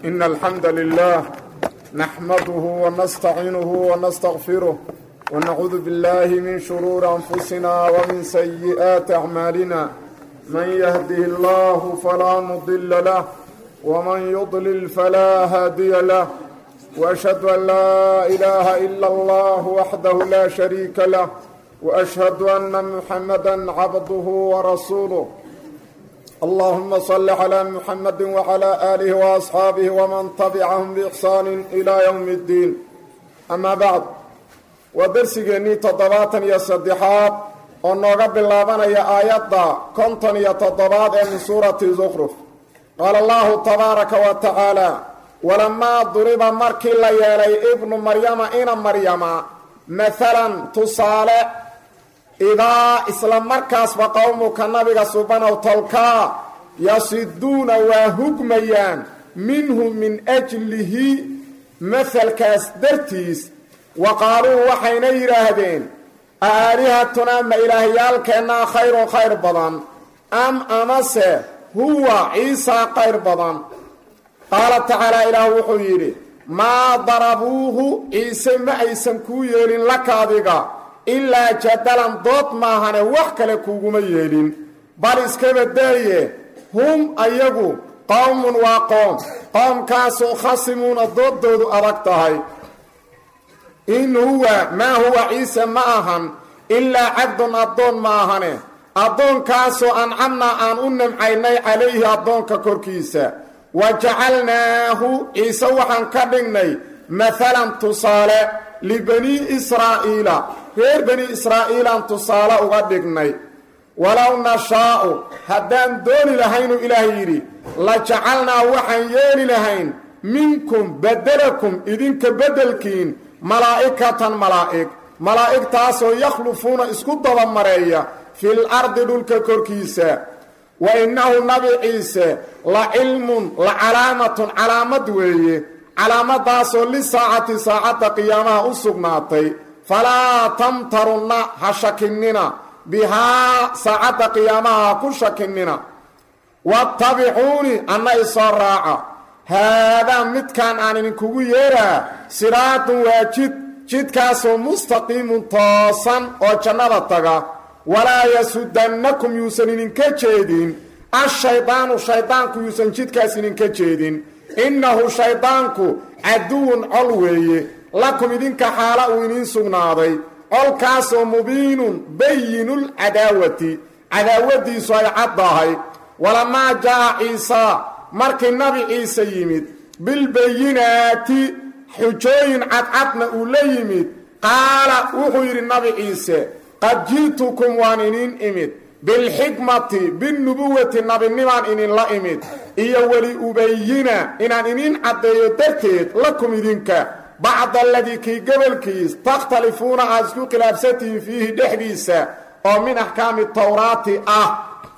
إن الحمد لله نحمده ونستعينه ونستغفره ونعوذ بالله من شرور أنفسنا ومن سيئات أعمالنا من يهده الله فلا مضل له ومن يضلل فلا هادي له وأشهد أن لا إله إلا الله وحده لا شريك له وأشهد أن محمدا عبده ورسوله اللهم صل على محمد وعلى آله وأصحاabه ومن تبعهم بإحsaan إلى يوم الدين أما bعd waa dersigeennii toddobaatan iyo saddexaad oo nooga bilaabanaya aayadda konton iyo toddobaad ee min suurati zukruf qaala allahu tabaaraka wa tacaala walamaa duriba markii la yeelay ibnu maryama ina maryama maalan tusaale idaa isla markaasba qowmuka nabiga subanow tolkaa yasiduuna waa hugmayaan minhu min ajlihi mahalkaas dartiis wa qaaluu waxayna yidhaahdeen aalihatunaa ma ilaahyaalkeennaa khayrun khayr badan am amase huwa ciisaa khayr badan qaala tacaala ilaah wuxuu yidhi maa darabuuhu ciise ma aysan kuu yeelin laka adiga ilaa jadalan dood maahane wax kale kuuguma yeelin bal iskaba daaye hum ayagu qowmun waa qoom qoomkaasoo khasimuuna dooddoodu adag tahay in huwa maa huwa ciise ma ahan ilaa cabdun addoon ma ahane addoonkaasoo ancamnaa aan u nimcaynay calayhi addoonka korkiisa wa jacalnaahu ciise waxaan ka dhignay maalan tusaale libanii israa'iila reer bani israa'iilaan tusaale uga dhignay walow nashaa'u haddaan dooni lahaynuu ilaah yidhi la jacalnaa waxaan yeeli lahayn minkum bedelakum idinka beddelkiin malaa'ikatan malaa'ig malaa'igtaasoo yakhlufuuna isku dabamareeya fil ardi dhulka korkiisa wa innahu nabi ciise la cilmun la calaamatun calaamad weeye calaamadaasoo lisaacati saacadda qiyaamaha u sugnaatay falaa tamtarunna ha shakinnina bihaa saacadda qiyaamaha ha ku shakinnina wattabicuuni anna isoo raaca haadaa midkaan aan idinkugu yeeraa siraadun waa jid jidkaasoo mustaqiimun toosan oo jannada taga walaa yasudannakum yuusan idinka jeedin ashaydaanu shaydaanku yuusan jidkaas idinka jeedin innahu shaydaanku caduwun col weeye lakum idinka xaala uu idiin sugnaaday colkaasoo mubiinun bayinul cadaawati cadaawadiisu ay caddahay walamaa jaa ciisaa markii nabi ciise yimid bilbayinaati xujooyin cadcadna uu la yimid qaala wuxuu yidhi nabi ciise qad ji'tukum waan iniin imid bilxikmati binnubuwati nabinimaan idinla imid iyo weli ubayina inaan idiin caddeeyo darteed lakum idinka bacda aladii kii gobolkiis takhtalifuuna aad isku khilaafsantihiin fiihi dhexdiisa oo min axkaami tawraati ah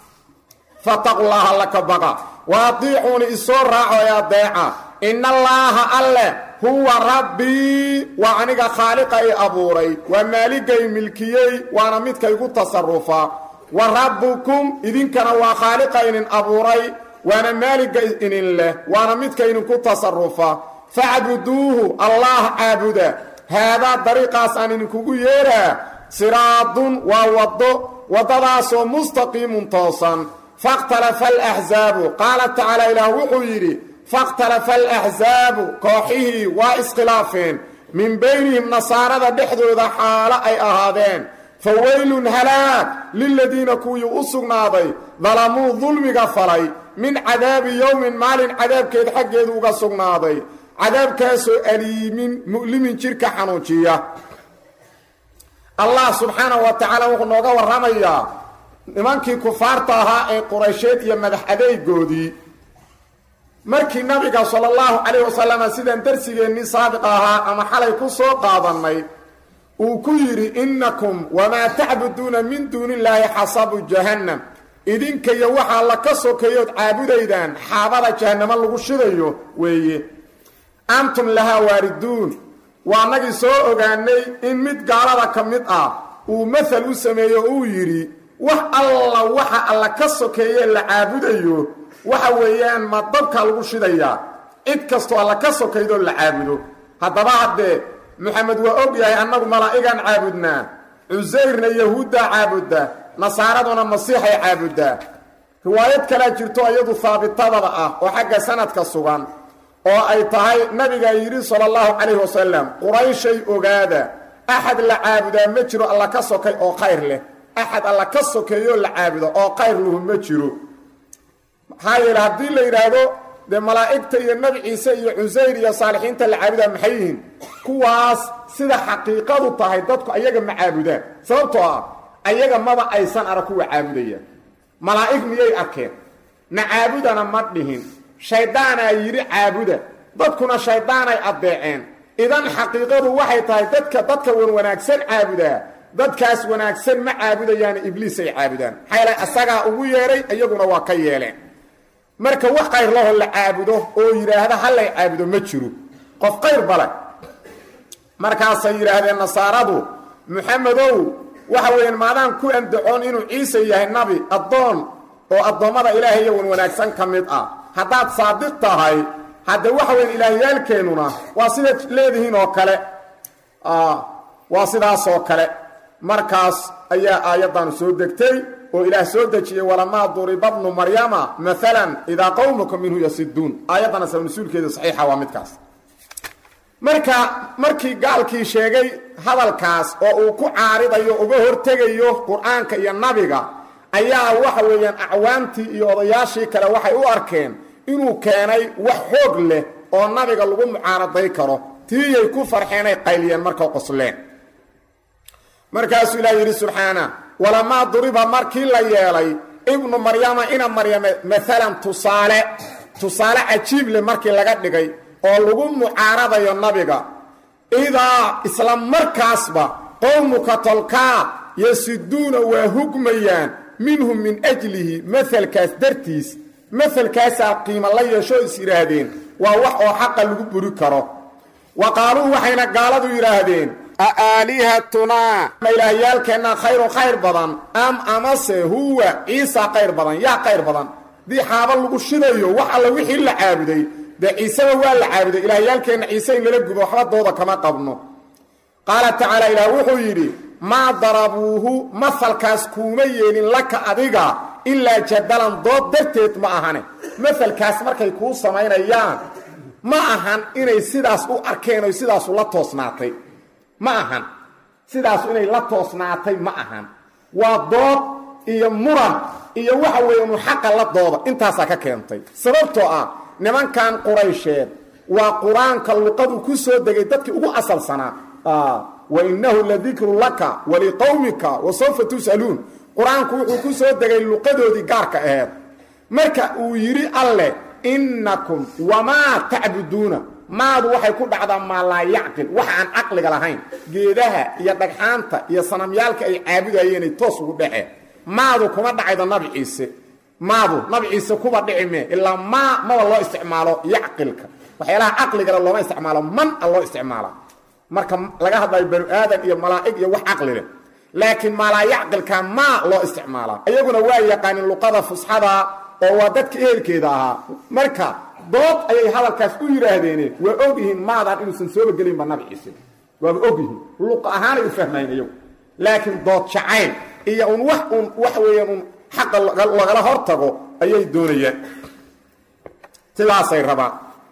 fataqullaaha laka baqa wa adiicuuni isoo raaco ee adeeca ina allaaha alleh huwa rabbii waa aniga khaaliqa i abuuray waa maaligay milkiyey waana midka igu tasarufa wa rabbukum idinkana waa khaaliqa idin abuuray waana maaliga idin leh waana midka idinku tasarufa facbuduuhu allah caabuda haadaa dariiqaas aan idinkugu yeeraa siraadun waa waddo waddadaasoo mustaqiimun toosan fakhtalafa alaxsaabu qaala tacaala ilaah wuxuu yidhi fakhtalafa alaxsaabu kooxihii waa iskhilaafeen min baynihim nasaarada dhexdooda xaalo ay ahaadeen fa weylun halaag liladiina kuwii u sugnaaday dalamuu dulmiga falay min cadaabi yowmin maalin cadaabkeed xaggeedu uga sugnaaday cadaabkaasoo aliimin mu'limin jirka xanuujiya allah subxaanahu wa tacaala wuxuu nooga warramayaa nimankii kufaarta ahaa ee quraysheed iyo madax adeegoodii markii nabiga sala allahu calayh wasalama sidaan darsigeennii saabiq ahaa ama xalay ku soo qaadannay uu ku yidhi innakum wamaa tacbuduuna min duuni illaahi xasabu jahannam idinka iyo waxaa la ka sokeeyood caabudaydaan xaabada jahannamo lagu shidayo weeye antum lahaa waariduun waa nagii soo ogaanay in mid gaalada ka mid ah uu mahal u sameeyo uu yidhi wax alla waxa alla ka sokeeye la caabudayo waxa weeyaan ma dabka lagu shidayaa cid kastoo alla ka sokaydoo la caabudo haddaba haddee moxamed waa og yahay annagu malaa'igaan caabudnaa cusayrna yahuuddaa caabuddaa nasaaraduna masiixay caabuddaa riwaayad kalea jirto iyadu haabitadaba ah oo xagga sanadka sugan oo ay tahay nabigaa yidhi sala allahu calayhi wasalam qurayshay ogaada axad la caabudaa ma jiro alla ka sokay oo khayr leh axad alla ka sokeeyoo la caabudo oo khayr lahu ma jiro maxaa yeele haddii la yidhaahdo dee malaa'igta iyo nebi ciise iyo cusayr iyo saalixiinta la caabudaa maxay yihiin kuwaas sida xaqiiqadu tahay dadku ayaga ma caabudaan sababtoo ah ayaga maba aysan arag kuwa caabudaya malaa'ig miyay arkeen na caabudana ma dhihin shayddaanaa yidhi caabuda dadkuna shayddaanay addeeceen idan xaqiiqadu waxay tahay dadka dadka wan wanaagsan caabudaa dadkaas wanaagsan ma caabudayaana ibliisay caabudaan maxaa yeele asagaa ugu yeedhay iyaguna waa ka yeeleen marka wax qayr laho la caabudo oo yidhaahda hallay caabudo ma jiro qof qayr bale markaasay yidhaahdeen nasaaradu muxamedow waxa weeyaan maadaan ku andacoon inuu ciise yahay nabi addoon oo addoommada ilaahay iyo wan wanaagsan ka mid ah haddaad saadiq tahay hadde waxa weyan ilaahyaalkeennuna waa sidaad leedihiin oo kale waa sidaasoo kale markaas ayaa aayaddan soo degtay oo ilaah soo dejiyey walamaa duriba bnu maryama maalan idaa qowmuka minhu yasiduun aayaddana sabnasuulkeeda saxiixa waa midkaas marka markii gaalkii sheegay hadalkaas oo uu ku caaridayo uga hortegayo qur-aanka iyo nabiga ayaa waxa weeyaan acwaantii iyo odayaashii kale waxay u arkeen inuu keenay wax xoog leh oo nabiga lagu mucaaraday karo tiiyay ku farxeenay qayliyeen markay qosleen markaasuu ilaah yidhi subxaana walamaa duriba markii la yeelay ibnu maryama ina maryame maalan tusaale tusaale cajiib leh markii laga dhigay oo lagu mucaaradayo nabiga idaa isla markaasba qowmuka tolkaa yasiduuna waa hugmayaan minhum min ajlihi maelkaas dartiis maelkaasaa qiimo la yeeshoo is yidhaahdeen waa wax oo xaqa lagu buri karo wa qaaluu waxayna gaaladu yidhaahdeen aalihatunaa ma ilaahyaalkeennaa khayrun khayr badan am amase huwa ciisa khayr badan yaa khayr badan haddii xaaba lagu shidayo wax alla wixii la caabuday dee ciiseba waa la caabuday ilaahyaalkeenna ciise in lala gubo waxba dooda kama qabno qaala tacaala ilaah wuxuu yidhi maa darabuuhu mahalkaas kuuma yeelin laka adiga ilaa jadalan dood darteed ma ahane mahalkaas markay kuu samaynayaan ma ahan inay sidaas u arkeen oy sidaasu la toosnaatay ma ahan sidaasu inay la toosnaatay ma ahan waa dood iyo muran iyo waxa weeye unu xaqa la dooda intaasaa ka keentay sababtoo ah nimankan quraysheed waa qur-aanka luqadu ku soo degay dadkii ugu asalsanaa wa innahu ladikru laka waliqowmika wa sawfa tus'aluun qur-aanku wuxuu ku soo degay luqadoodii gaarka aheed marka uu yidhi alleh innakum wamaa tacbuduuna maadu waxay ku dhacdaa maa laa yacqil waxa aan caqliga lahayn geedaha iyo dhagxaanta iyo sanamyaalka ay caabudayeenay toos ugu dhaceen maadu kuma dhacaydo nabi ciise maadu nabi ciise kuba dhici mee ilaa maa maba loo isticmaalo yacqilka waxyaalaha caqligale looma isticmaalo man a loo isticmaala marka laga hadlayo banu aadan iyo malaa'ig iyo wax caqli leh laakiin maalaa yacqilka maa loo isticmaalaa iyaguna waa yaqaanin luqada fusxada oo waa dadka ehelkeeda ahaa marka dood ayay hadalkaas u yidhaahdeene waa og yihiin maadaan inuusan sooba gelinba nabi ciise waaba og yihiin luqa ahaanay u fahmayn iyagu laakiin dood jacayl iyo un wax un wax weeyaan un xaqa lagala hor tago ayay doonayaan sidaasay rabaan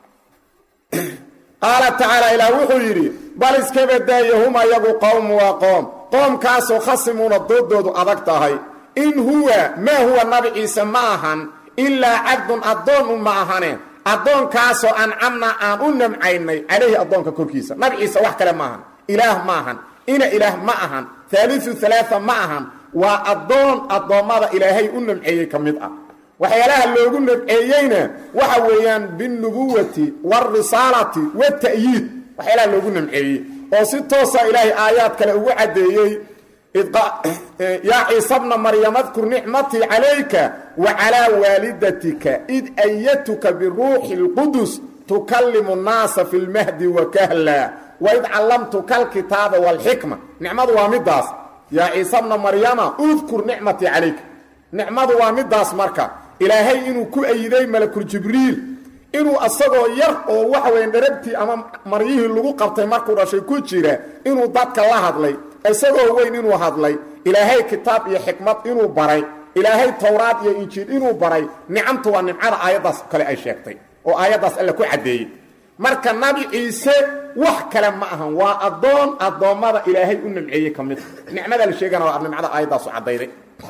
qaala tacaala ilaah wuxuu yidhi bal iska badaaye hum ayagu qowm waa qoom qoomkaasoo khasimuuna doodoodu adag tahay in huwa maa huwa nabi ciise ma ahan ilaa cabdun addoon un ma ahane addoonkaasoo ancamna aan u namcaynay calayhi addoonka korkiisa nabi ciise wax kale ma ahan ilaah ma ahan ina ilaah ma ahan haaliu alaaa ma ahan waa addoon addoommada ilaahay u namceeyey ka mid ah waxyaalaha loogu namceeyeyna waxa weeyaan binubuwati wاrisaalati wاta'yiid waxyaalaha loogu namceeyey oo si toosa ilaahay aayaad kale ugu caddeeyey yaa ciisa bna maryam adkur nicmatii calayka wa calaa waalidatika id ayatuka biruuxi اlqudus tukallimu الnaasa fi اlmahdi wakahla waid callamtuka alkitaaba wاlxikma nicmadu waa midaas yaa ciisa bna maryama udkur nicmatii calayka nicmadu waa midaas marka ilaahay inuu ku ayiday malakul jibriil inuu asagoo yar oo waxa weya dharabtii ama maryihii lagu qabtay markuu dhashay ku jira inuu dadka la hadlay isagoo weyn inuu hadlay ilaahay kitaab iyo xikmad inuu baray ilaahay towraad iyo injiil inuu baray nicamtu waa nimcada aayaddaas kale ay sheegtay oo aayaddaas alle ku caddeeyey marka nabi ciise wax kale ma ahan waa addoon addoommada ilaahay u nimceeyey ka mid nicmada la sheegana waa nimcada aayaddaasu caddayday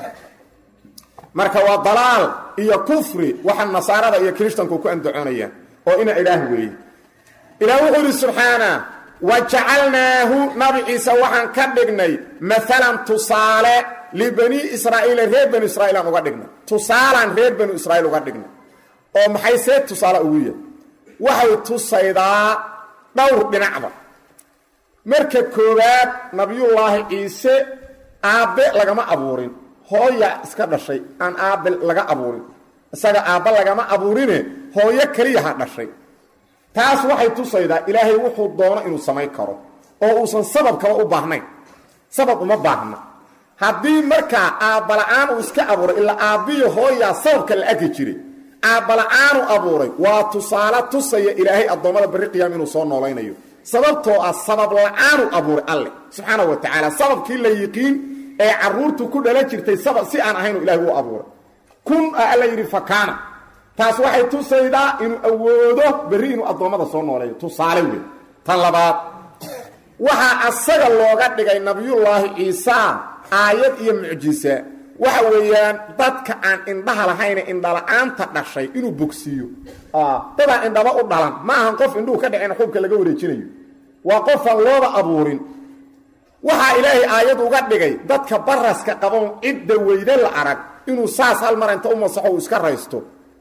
marka waa dalaal iyo kufri waxa nasaarada iyo kiristanku ku andacoonayaan oo ina ilaah weeye ilaah wuxuu yidhi subxaana wa jacalnaahu nabi ciise waxaan ka dhignay maalan tusaale libani israa'iila reer banu israiil aan uga dhignay tusaalaan reer banu israiil uga dhignay oo maxay see tusaale ugu yahay waxay tusaydaa dhowr dhinacba marka koowaad nabiyullaahi ciise aabbe lagama abuurin hooya iska dhashay aan aabbe laga abuurin isaga aabba lagama abuurine hooyo keliyaha dhashay taas waxay tusaydaa ilaahay wuxuu doono inuu samayn karo oo uusan sababkaba u baahnayn sabab uma baahna haddii markaa aabbala-aan uu iska abuuray ilaa aabbiyo hooyaa sababka la arki jiray aabbala-aanu abuuray waa tusaale tusaya ilaahay addoommada barri qiyaam inuu soo noolaynayo sababtoo ah sabab la-aanu abuuray alleh subxaanahu wa tacaala sababkii la yiqiin ee caruurtu ku dhala jirtay sabab si aan ahaynu ilahay u abuuray kun a alla yidhi fakaana taas waxay tusaydaa inuu awoodo berri inuu addoommada soo nooleeyo tusaale wey tan labaad waxaa asaga looga dhigay nabiyullaahi ciisa aayad iyo mucjisa waxa weeyaan dadka aan indhaha lahayne indhala-aanta dhashay inuu bogsiiyo dadaan indhaba u dhalan ma ahan qof indhuhu ka dhaceen xubka laga wareejinayo waa qofaan looba abuurin waxaa ilaahay aayad uga dhigay dadka baraska qaboon cidda weyde la arag inuu saas hal mar inta u masaxo uu iska raysto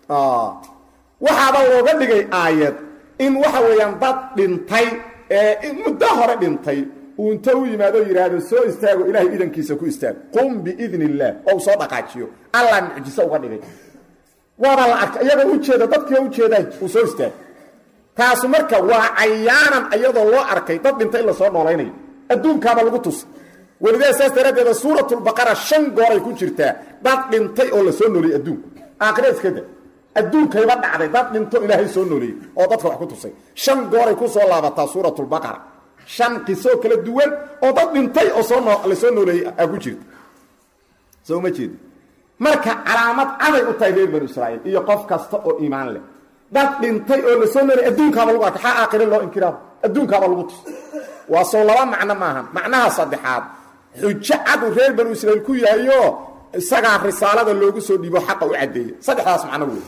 waxaaba looga dhigay aayad in waxa weeyaan dad dhintay ee muddo hore dhintay uu inta u yimaado yidhaahdo soo istaago ilaahay idankiisa ku istaag qum biidn illaah oo u soo dhaqaajiyo allah mucjiso uga dhigay waaba la arkay iyagoo ujeeda dadkiiba ujeedaa uu soo istaag taasu marka waa cayaanan iyadoo loo arkay dad dhintay in lasoo noolaynayo adduunkaaba lagu tusay welidaa saas daraaddeeda suuratulbaqara shan gooray ku jirtaa dad dhintay oo la soo nooliyey adduunka aakhira iskada adduunkayba dhacday dad dhinto ilaahay soo nooleeyey oo dadka wax ku tusay shan gooray ku soo laabataa suuratulbaqara shan qisoo kala duwan oo dad dhintay oo soo noo la soo nooleeyey aa ku jirta soo ma jeedi marka calaamad caday u tahay reer banu israa'iil iyo qof kasta oo iimaan leh dad dhintay oo la soo nooleyey adduunkaaba lagu arkay xaa aakhire loo inkiraaba adduunkaaba lagu tus waa soo laba macno maahan macnaha saddexaad xujo cadu reer banu israiil ku yahayo isagaa risaalada loogu soo dhiibo xaqa u caddeeyey saddexdaas macno wey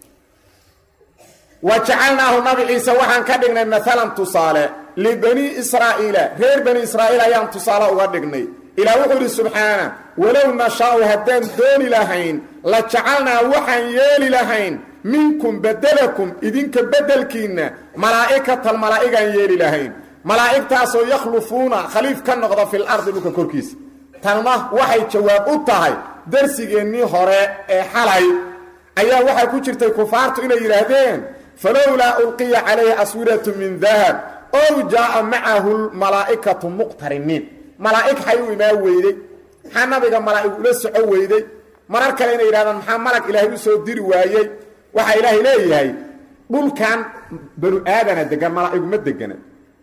wa jacalnaahu nabi ciise waxaan ka dhignay maalan tusaale libani israa'iila reer bani israa'iil ayaan tusaale uga dhignay ilaah wuxuu idhi subxaana walow nashaau haddaan dooni lahayn la jacalnaa waxaan yeeli lahayn minkum bedelakum idinka beddelkiinna malaa'ikatan malaa'igaan yeeli lahayn malaa'igtaasoo yakhlufuuna khaliif ka noqda fil ardi dhulka korkiisa tanna waxay jawaab u tahay darsigeennii hore ee xalay ayaa waxaa ku jirtay kufaartu inay yidhaahdeen falowlaa ulqiya calayhi aswiratu min dahab ow jaa'a macahu lmalaa'ikatu muqtariniin malaa'ig xay u imaan weyday maxaa nabiga malaa'ig ula soco weyday marar kale inay yidhahdaan maxaa malag ilaahay u soo diri waayey waxaa ilaahay leeyahay dhulkan banu aadana degan malaa'iguma degana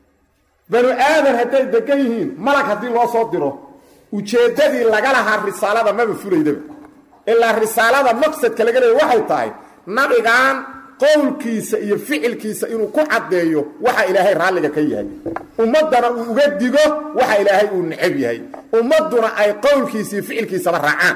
banu aadan hadday degan yihiin malag haddii loo soo diro ujeeddadii laga lahaa risaalada maba fulaydaba ilaa risaalada maqsadka laga leeya waxay tahay nabigan qowlkiisa iyo ficilkiisa inuu ku caddeeyo waxa ilaahay raalliga ka yahay ummaddana uu uga digo waxa ilaahay uu necab yahay ummadduna ay qowlkiisa iyo ficilkiisaba raacaan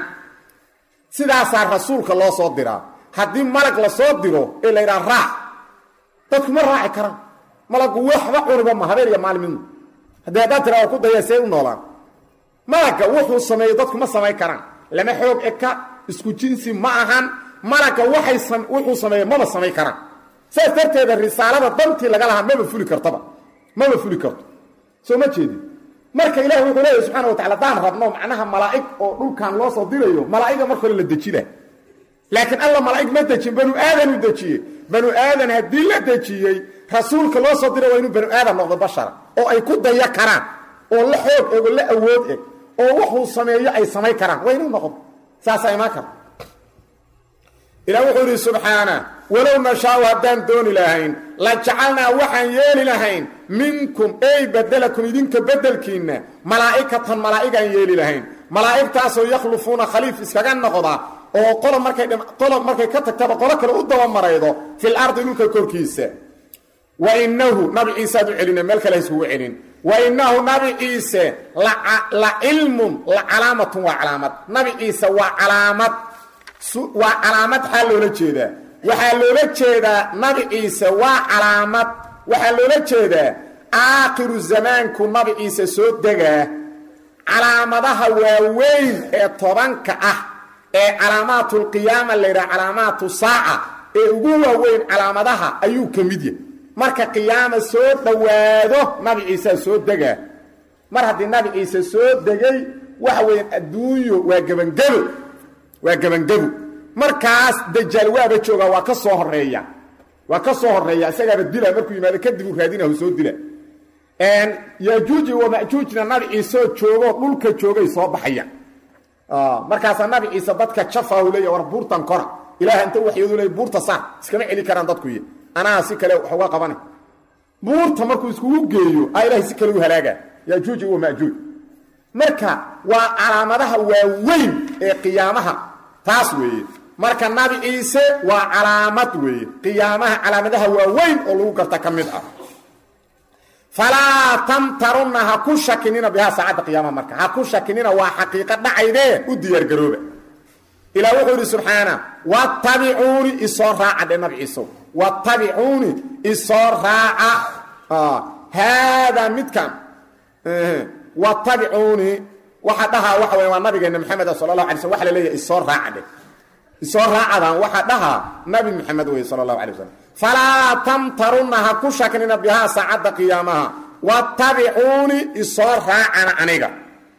sidaasaa rasuulka loo soo diraa haddii malag la soo diro ee la yidhaha raac dadku ma raaci karaan malaggu waxba cuniba ma habeen iyo maalmidna haddii haddaad tiraa waa ku daya see u noolaan malagga wuxuu sameeyo dadku ma samayn karaan lama xoog eka isku jinsi ma ahan malagga waxay wuxuu sameeyo maba samayn karaan saas darteeda risaalada dantii laga lahaa maba fuli kartaba maba fuli karto soo ma jeedin marka ilahi wuxuu leeyahy subxana watacala haddaan rabno macnaha malaa'ig oo dhulkan loo soo dirayo malaa'iga marka hore la dejina laakiin alla malaa'ig ma dejin banu aadan u dejiyey banu aadan haddii la dejiyey rasuulka loo soo dira waa inuu banu aadan noqdo bashara oo ay ku daya karaan oo la xoog eg oo la awood eg oo wuxuu sameeyo ay samayn karaan waa inuu noqdo saasaa imaan kara ilah wuxuu yidhi subxaana walow nashaau haddaan dooni lahayn la jacalnaa waxaan yeeli lahayn minkum ey bedelakum idinka bedelkiinna malaa'ikatan malaa'igaan yeeli lahayn malaa'igtaasoo yakhlufuuna khaliif iskaga noqda oo qolo markay qolo markay ka tagtaba qolo kale u dabamaraydo fil ardi dhulka korkiisa wa innahu nabi ciise aad u celina meel kale haiskugu celin wa innahu nabi ciise la cilmun la calaamatun waa calaamad nabi ciise waa calaamad waa calaamad xaa loola jeedaa waxaa loola jeedaa nabi ciise waa calaamad waxaa loola jeedaa aakhiru zamaanku nabi ciise soo degaa calaamadaha waaweyn ee tobanka ah ee calaamaatulqiyaama layidhaha calaamaatu saaca ee ugu waaweyn calaamadaha ayuu ka mid yahay marka qiyaama soo dhowaado nabi ciisaa soo degaa mar haddii nabi ciise soo degay waxa weeyaan adduunyo waa gebangebo waa gebangebo markaas dajaal waaba joogaa waa ka soo horeeya waa ka soo horeeya isagaaba dila markuu yimaado kadib uu raadinahu soo dila yajuuji wamajuujna nabi ciiseoo joogoo dhulka joogay soo baxayaan markaasaa nabi ciise dadka jafahu leeya war buurtan kora ilaah inta waxyadu leey buurta saar iskama celi karaan dadku iyo anaa si kale wax uga qabana buurta markuu iskugu geeyo a ilahay si kale u halaaga yajuuji wamajuuj marka waa calaamadaha waaweyn ee qiyaamaha taas weeye marka nabi ciise waa calaamad weeye qiyaamaha calaamadaha waaweyn oo lagu garta ka mid ah falaa tamtarunna ha ku shakinina bihaa saacadda qiyaamaha marka ha ku shakinina waa xaqiiqo dhacaydee u diyaargarooba ilah wuxuu yidhi subxaana watabicuuni isoo raaca dhe nabi ciiso watabicuuni isoo raaca haadaa midkan watabicuuni waxa dhahaa waxa weya waa nabigeena maxamed sala allahu alay slm waxa la leeyahay isoo raaca dhe isoo raacadan waxaa dhahaa nabi maxamed wey sala allahu alay wasalam falaa tamtarunna ha ku shaknina bihaa saacadda qiyaamaha watabicuuni isoo raacana aniga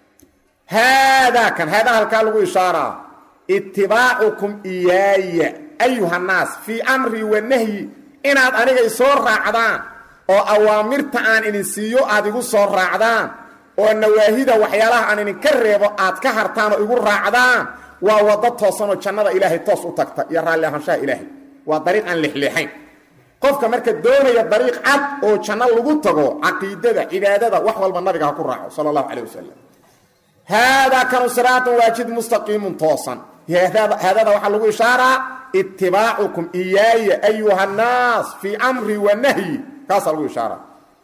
haadaa kan haadaa halkaa lagu ishaaraa itibaacukum iyaaya ayuhannaas fii amrii wa nahyi inaad aniga isoo raacdaan oo awaamirta aan idin siiyo aad igu soo raacdaan oo nawaahida waxyaalaha aan idinka reebo aad ka hartaan oo igu raacdaan waa waddo toosanoo jannada ilaahay toos u tagta iyo raalli ahaanshaha ilaahay waa dariiq aan lexleexayn qofka marka doonaya dariiq cad oo janno lagu tago caqiidada cibaadada wax walba nabiga ha ku raaco sala allahu calayh wasalam haadaa kanu siraatun waajid mustaqiimun toosan haadada waxaa lagu ishaaraa itibaacukum iyaaya ayuha nnaas fii amri wa nahyi kaasaa lagu ishaaraa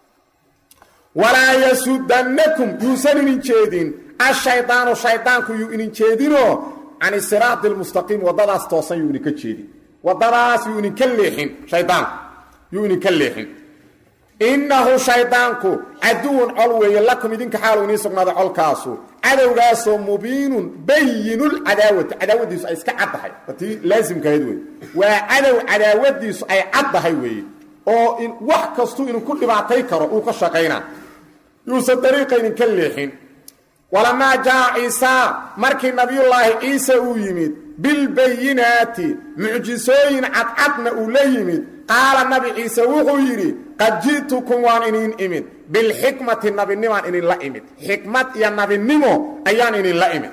walaa yasudannakum yuusan idin jeedin ashaydaanu shaydaanku yuu idin jeedinoo can siraati lmustaqiim waddadaas toosan yuu idinka jeedin waddadaas yuu idinka leexin shaydaanku yuu idinka leexin innahu shaydaanku caduwun col weeye lakum idinka xaalu inii sugnaada colkaasu cadowgaasoo mubiinun bayinulcadaawati cadaawadiisu ay iska caddahay tii laasimkahayd wey waa cadow cadaawadiisu ay caddahay weeye oo wax kastuu idinku dhibaatay karo uu ka shaqaynaa yuusan dariiqa idinka leexin walamaa jaa ciisa markii nabiyullaahi ciise uu yimid bilbayinaati mucjisooyin cadcadna uu la yimid qaala nabi ciise wuxuu yidhi qad ji'tukum waan iniin imid bilxikmati nabinimaan idinla imid xikmad iyo nabinimo ayaan idinla imid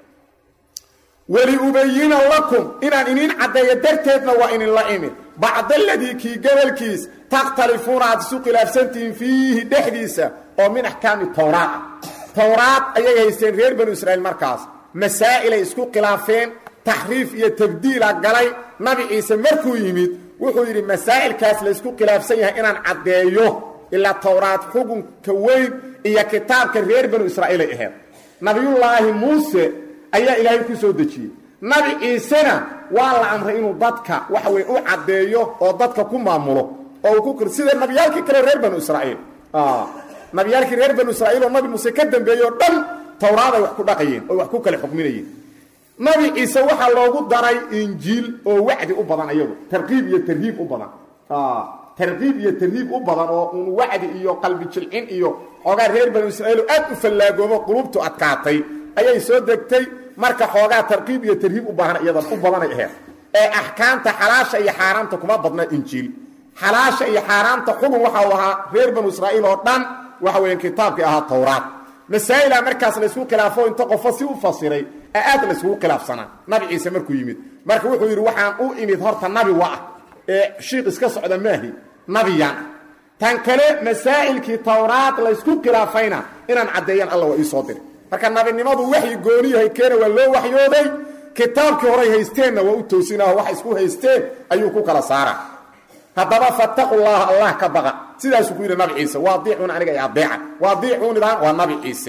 weliubayina lakum inaan iniin caddeeyo darteedna waa idinla imid bacda aladii kii gobolkiis takhtalifuuna aad isu khilaafsantihiin fiihi dhexdiisa oo min axkaami towraad ah towraad ayay haysteen reer banu israa'iil markaas masaa'ilay isku khilaafeen taxriif iyo tabdiila galay nabi ciise markuu yimid wuxuu yidhi masaa'ilkaas laysku khilaafsan yahay inaan caddeeyo ilaa towraad xukunka weyn iyo kitaabka reer banu israa'iilay ahayd nabiyullaahi muuse ayaa ilaahay ku soo dejiyey nabi ciisena waa la amray inuu dadka waxa weye u caddeeyo oo dadka ku maamulo oo ku sida nabiyaalkii kale reer banu israa'iil nabiyaalkii reer banu israa'iil oo nabi muuse ka dambeeyey oo dhan towraaday wax ku dhaqayeen oo wax ku kale xukminayeen nabi ciise waxaa loogu daray injiil oo wacdi u badan iyagu tarqiib iyo tarhiib u badan tarqiib iyo tarhiib u badan oo un wacdi iyo qalbi jilcin iyo xoogaa reer banu israa'iil oo aad u fallaagoomo qulubtu adkaatay ayay soo degtay marka xoogaa tarqiib iyo tarhiib u baahan iyadan u badanay ahayd ee axkaamta xalaasha iyo xaaraamta kuma badna injiil xalaasha iyo xaaraamta xugun waxa uu ahaa reer banu israa'iil oo dhan waxa weeyaan kitaabkii ahaa towraad masaa'ila markaas laysku khilaafo inta qofo si u fasiray ee aad layskugu khilaafsanaa nabi ciise markuu yimid marka wuxuu yidhi waxaan u imid horta nabi wa ah ee shiiq iska socda maahi nabiyaan tan kale masaa'ilkii towraad laysku khilaafayna inaan caddeeyan alla waa ii soo diray marka nabinimadu waxay gooniyahay keena waa loo waxyooday kitaabkii horay haysteenna waa u toosinaho wax isku haysteen ayuu ku kala saara haddaba fattaqu llaha allah ka baqa sidaasuu ku yidhi nabi ciise waadiicuun aniga i adeeca waadiicuunidan waa nabi ciise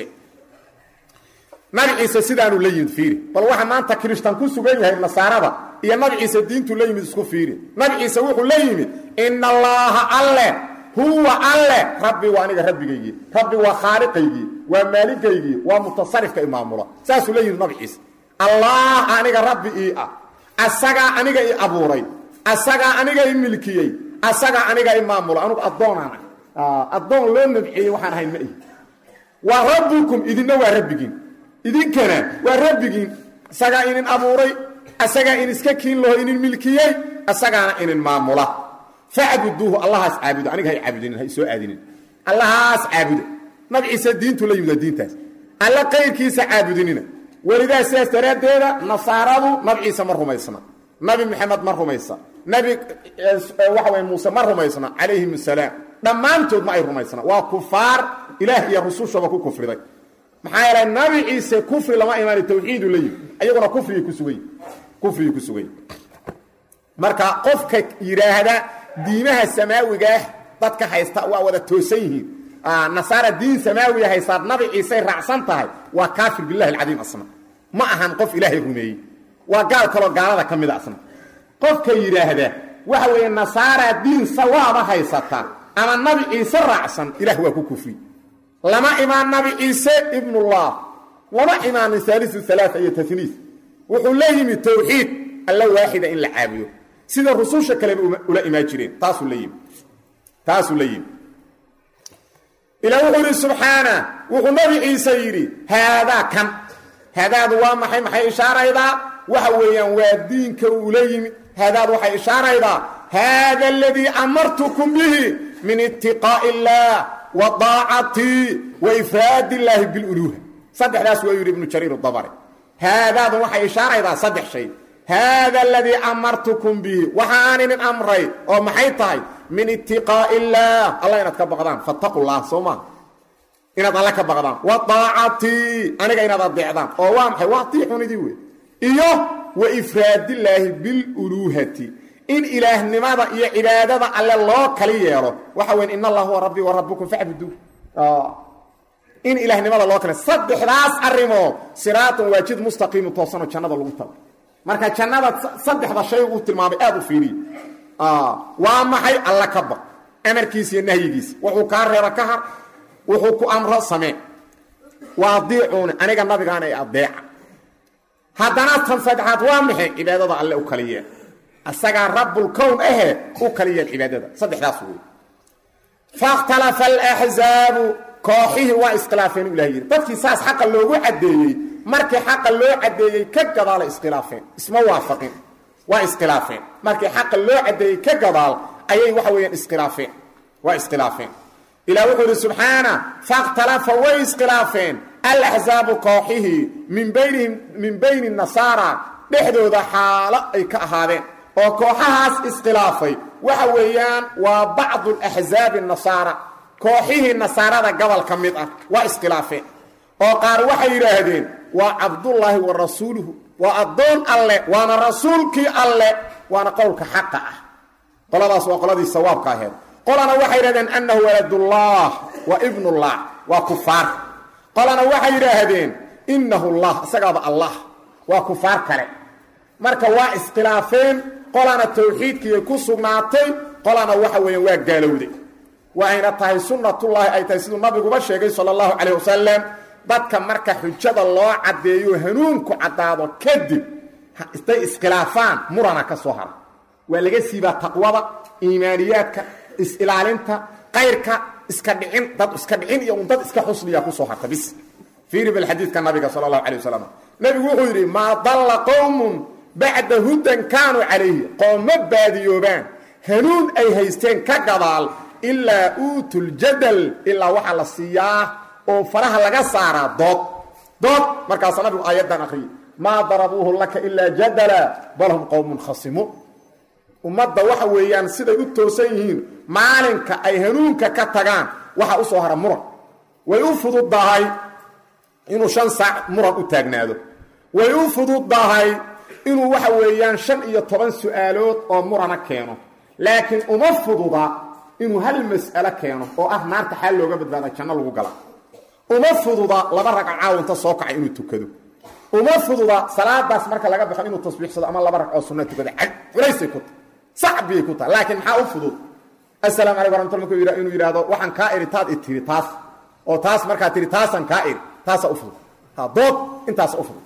nabi ciise sidaanuu la yimid fiiri bal waxa maanta kirishtan ku sugan yahay nasaarada iyo nabi ciise diintu la yimid isku fiiri nabi ciise wuxuu la yimid ina allaaha alle huwa alle rabbi waa aniga rabbigaygii rabbi waa khaaliqaygii waa maaligaygii waa mutasarifka imaamula saasuu la yimid nabi ciise allah aniga rabbi ii ah asagaa aniga i abuuray asagaa aniga i milkiyey asagaa aniga i maamula anugu addoonaan ah addoon loo nabciyey waxaan ahayn ma ihi waa rabbukum idinna waa rabbigiin idinkana waa rabbigiin isagaa inin abuuray asagaa in iska kiin laho inin milkiyey asagaana inin maamula facbuduuhu allahaas caabudo aniga hay caabudinin hay soo aadinin allahaas caabuda nabi ciise diintu la yimid waa diintaas alla qayrkiisa caabudinina welidaa sidaas daraaddeeda nasaaradu nabi ciise ma rumaysna nabi maxamed ma rumaysa nabi waxa way muuse ma rumaysna calayhim asalaam dhammaantood ma ay rumaysna waa kufaar ilaah iyo rusushaba ku kufriday maxaa yeelay nabi ciise kufri lama imaani tawxiidu la yimi ayaguna kufrigay ku sugay kufrigay ku sugay marka qofka yidhaahda diimaha samaawigaah dadka haysta waa wada toosan yihiin nasaara diin samaawiya haystaad nabi ciisey raacsan tahay waa kaafir bilahi alcadiim asna ma ahan qof ilaahay rumeeyey waa gaal kaloo gaalada ka mida asna qofka yidhaahda waxa weeye nasaara diin sawaaba haysata ama nabi ciise raacsan ilaah waa ku kufri lama imaan nabi ciise ibnullah lama imaanin haaliu alaaa iyo taniis wuxuu la yimi tawxiid alla waaxida in la caabudo sida rususha kaleba ula imaan jireen taasuu la yimi taasuu la yimi ilaa wuxuu yidhi subxaana wuxuu nabi ciise yidhi haadaa kan haadaadu waa maxay maxay ishaaraydaa waxa weeyaan waa diinka uula yimi haadaadu waxay ishaaraydaa haada aladii amartukum bihi min itiqaa'i illaah wa daacatii wa ifraad illaahi biluluuha saddexdaas waa yidhi ibnu jariir dabari haadaadu waxay ishaaraydaa saddex shay haada aladii amartukum bihi waxa aan inin amray oo maxay tahay min itiqaa'i illaah alla inaad ka baqdaan fattaqu llah soo maa inaad alle ka baqdaan wa daacatii aniga inaad adeecdaan oo waa maxay waa tiixunidii wey iyo wa ifraadillaahi biluluuhati in ilaahnimada iyo cibaadada alle loo kali yeelo waxa weyn in allah huwa rabbii wa rabbukum facbuduu in ilaahnimada loo kale saddexdaas arrimood siraatun waa jid mustaqiimu toosanoo jannada lagu tago marka jannada saddexda shay uu tilmaamay aad u fiiriye waa maxay alla ka baq amarkiisa iyo nahyigiisa wuxuu kaa reeba ka har wuxuu ku amro samee waa adiicuuni aniga nabigaana ee adeeca haddana tan saddexaad waa maxay cibaadada alle u kaliyeen asagaa rabbulkown ahe u kaliyeen cibaadada saddexdaas wey fakhtalafa alaxzaabu kooxihii waa iskhilaafeen u ilah yidhi dadkii saas xaqa loogu caddeeyey markii xaqa loo caddeeyey ka gadaala iskhilaafeen isma waafaqin waa iskhilaafeen markii xaqa loo caddeeyey ka gadaal ayay waxa weeyaan iskhilaafeen waa iskhilaafeen ilah wuxuu yidhi subxaana fakhtalafa way iskhilaafeen alaxzaabu kooxihii min baynihim min bayni nasaara dhexdooda xaalo ay ka ahaadeen oo kooxahaas iskhilaafay waxa weeyaan waa bacdu axzaabi nasaara kooxihii nasaarada gobol ka mid ah waa iskhilaafeen oo qaar waxay yidhaahdeen waa cabdullaahi wa rasuuluhu waa addoon alle waana rasuulkii alle waana qowlka xaqa ah qoladaas waa qoladii sawaabka aheed qolana waxay yidhahdeen annahu waladullah wa ibnullah waa kufaar qolana waxay yidhaahdeen innahu llah isagaaba allah waa kufaar kale marka waa iskhilaafeen qolana tawxiidkiiay ku sugnaatay qolana waxa weeyaan waa gaalowday waayna tahay sunnatullaahi ay tahay siduu nabiguba sheegay sala allahu calayh wasalam dadka marka xujada loo caddeeyo hanuunku caddaado kadib isday iskhilaafaan murana ka soo hara waa laga siibaa taqwada iimaaniyaadka is-ilaalinta qayrka iska dhicin dad iska dhicin iyo un dad iska xusniya kusoo harta bis fiiri bal xadiidka nabiga sala allahu calay wasalam nabigu wuxuu yidhi maa dalla qowmun bacda hudan kaanuu calayhi qoomma baadiyoobaan hanuun ay haysteen ka gadaal ilaa uutuljadal ilaa waxaa la siiyaa oo faraha laga saaraa dood dood markaasaa nabigu aayaddan akhriyay maa darabuuhu laka ilaa jadala bal hum qowmun khasimuun ummadda waxa weeyaan siday u toosan yihiin maalinka ay hanuunka ka tagaan waxa u soo hara muran way u fududdahay inuu shan saac muran u taagnaado way u fududdahay inuu waxa weeyaan shan iyo toban su-aalood oo murana keeno laakiin uma fududa inuu hal mas'alo keeno oo ah naarta xaal looga badbaada janno lagu gala uma fududa laba ragca caawinta soo kacay inuu tukado uma fududa salaadaas marka laga baxo inuu tasbiixsado ama laba ragcoo sunna tukado culaysay ku tahay sacbiyay ku tahay laakiin maxaa u fudud assalaamu calaykum raxmatullah markuu yidha inuu yidhaahdo waxaan kaa iri taad i tiri taas oo taas markaa tiri taasaan kaa iri taasaa u fudud ha dood intaasa u fudud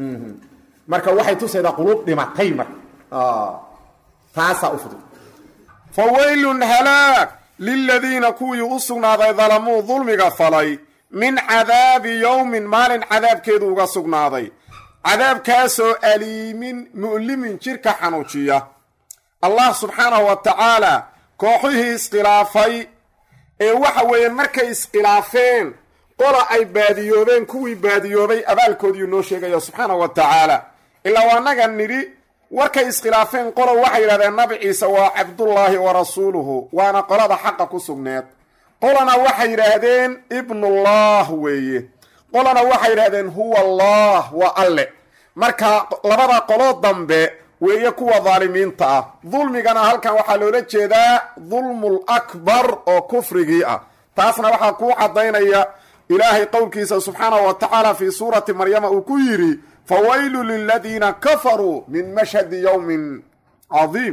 marka waxay tusaydaa quluub dhimatay marka taasaa u fudud fa waylun halaag liladiina kuwii u sugnaaday dalamuu dulmiga falay min cadaabi yowmin maalin cadaabkeedu uga sugnaaday cadaabkaasoo aliimin mu'limin jidhka xanuujiya allah subxaanahu wa tacaala kooxihii iskhilaafay ee waxa weeye markay iskhilaafeen qola ay baadiyoobeen kuwii baadiyoobay abaalkoodiiu noo sheegaya subxaanahu wa tacaala ilaa waanaga nidhi warkay iskhilaafeen qolo waxay yidhahdeen nabi ciise waa cabdullaahi wa rasuuluhu waana qolada xaqa ku sugneed qolana waxay yidhaahdeen ibnullah weeye qolana waxay yidhahdeen huwa allah waa alle marka labada qolo dambe weeye kuwa daalimiinta ah dulmigana halkan waxaa loola jeedaa dulmul akbar oo kufrigii ah taasna waxaa kuu caddaynaya ilaahay qowlkiisa subxaanahu wa tacaala fii suurati maryama uu ku yidhi fawaylu liladiina kafaruu min mashhadi yowmin cadiim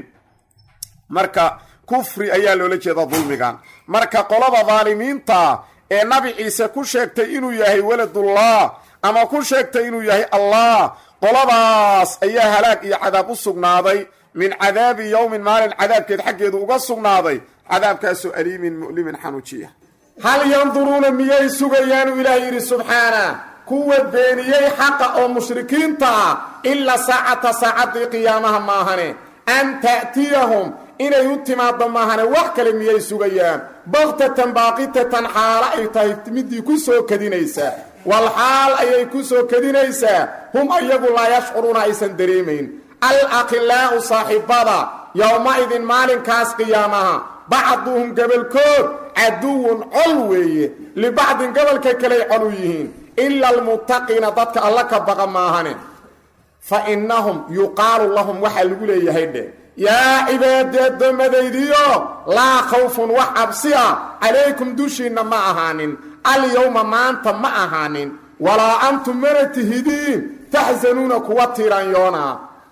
marka kufri ayaa loola jeeda dulmigan marka qolada daalimiinta ee nabi ciise ku sheegtay inuu yahay waladullah ama ku sheegtay inuu yahay allah qoladaas ayaa halaag iyo cadaab u sugnaaday min cadaabi yowmin maalin cadaabkeed xaggeedu uga sugnaaday cadaabkaasoo aliimin mu'limin xanuujiya hal yanduruuna miyay sugayaanu ilaah yidhi subxaana kuwa beeniyey xaqa oo mushrikiinta ah ilaa saacata saacaddii qiyaamaha maahane an ta'tiyahum inay u timaaddo maahane wax kale miyay sugayaan baktatan baaqitatan xaalo ay tahay midii ku soo kadinaysaa wal xaal ayay ku soo kadinaysaa hum ayagu laa yashcuruuna aysan dareemayn al akhilaa'u saaxibbada yowma-idin maalinkaas qiyaamaha bacduhum gobolkood caduwun col weeye libacdin gobolka kaley col u yihiin ila almuttaqiina dadka alla ka baqa maahane fa innahum yuqaalu lahum waxaa lagu leeyahay dhe yaa cibaadi addoommadaydiyo laa khawfun wax cabsi ah calaykum dushiinna ma ahaanin alyowma maanta ma ahaanin walaa antum mana tihidiin taxsanuuna kuwa tiiraanyoonaa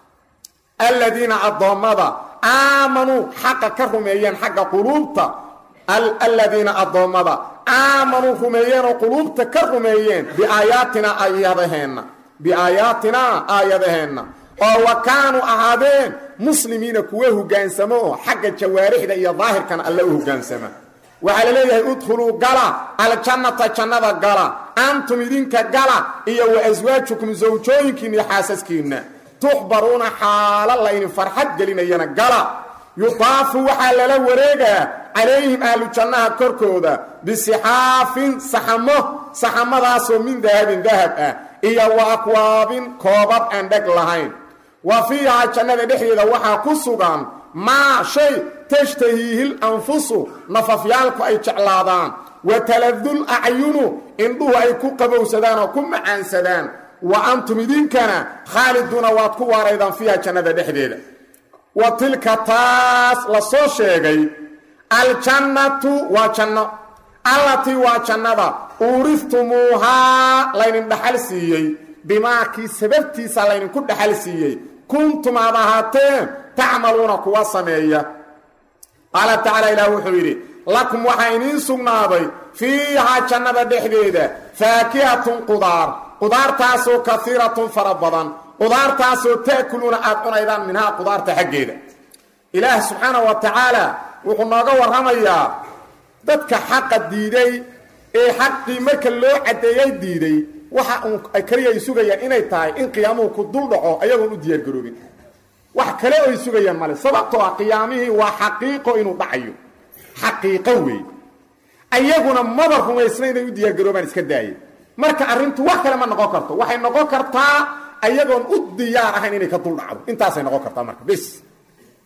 aladiina addoommada aamanuu xaqa ka rumeeyeen xagga quluubta aladiina addoommada aamanuu rumeeyeen oo quluubta ka rumeeyeen biaayaatinaa aayadaheenna biaayaatinaa aayadaheenna oo wa kaanuu ahaadeen muslimiina kuwa hogaansamo oo xagga jawaarixda iyo daahirkana alle u hogaansama waxaa la leeyahay udkhuluu gala aljannata jannada gala antum idinka gala iyo wa aswaajukum sawjooyinkiina iyo xaasaskiinna tuxbaruuna xaalo laydin farxad gelinayana gala yudaafu waxaa lala wareegaa calayhim ahlu jannaha korkooda bisixaafin saxamo saxamadaasoo min dahabin dahab ah iyo wa akwaabin koobab aan dheg lahayn wa fiihaa jannada dhexdeeda waxaa ku sugan maa shay tashtahiihil anfusu nafafyaalku ay jeclaadaan wa taladul acyunu indhuhu ay ku qabowsadaan oo ku macaansadaan wa antum idinkana khaaliduuna waad ku waaraydaan fiiha jannada dhexdeeda wa tilka taas la soo sheegay aljannatu waa janno allatii waa jannada uuriftumuuhaa laydin dhaxal siiyey bimaakii sababtiisa laydinku dhaxal siiyey kuntum aad ahaateen tacmaluuna kuwa sameeya qaala tacaala ilaah wuxuu yidhi lakum waxaa iniin sugnaaday fiihaa jannada dhexdeeda faakihatun qudaar qudaartaasoo kaiiratun fara badan qudaartaasoo ta'kuluuna aad cunaydaan minhaa qudaarta xaggeeda ilaah subxaana wa tacaala wuxuu nooga warramayaa dadka xaqa diiday ee xaqii marka loo caddeeyay diiday waxa uun ay kaliya ay sugayaan inay tahay in qiyaamuhu ku dul dhaco ayagoon u diyaargaroobin wax kale oy sugayaan male sababtoo ah qiyaamihii waa xaqiiqo inuu dhacayo xaqiiqo weey ayaguna maba rumaysna inay u diyaargaroobaan iska daaya marka arrintu wax kale ma noqon karto waxay noqon kartaa ayagoon u diyaar ahayn inay ka dul dhacdo intaasay noqon kartaa marka bis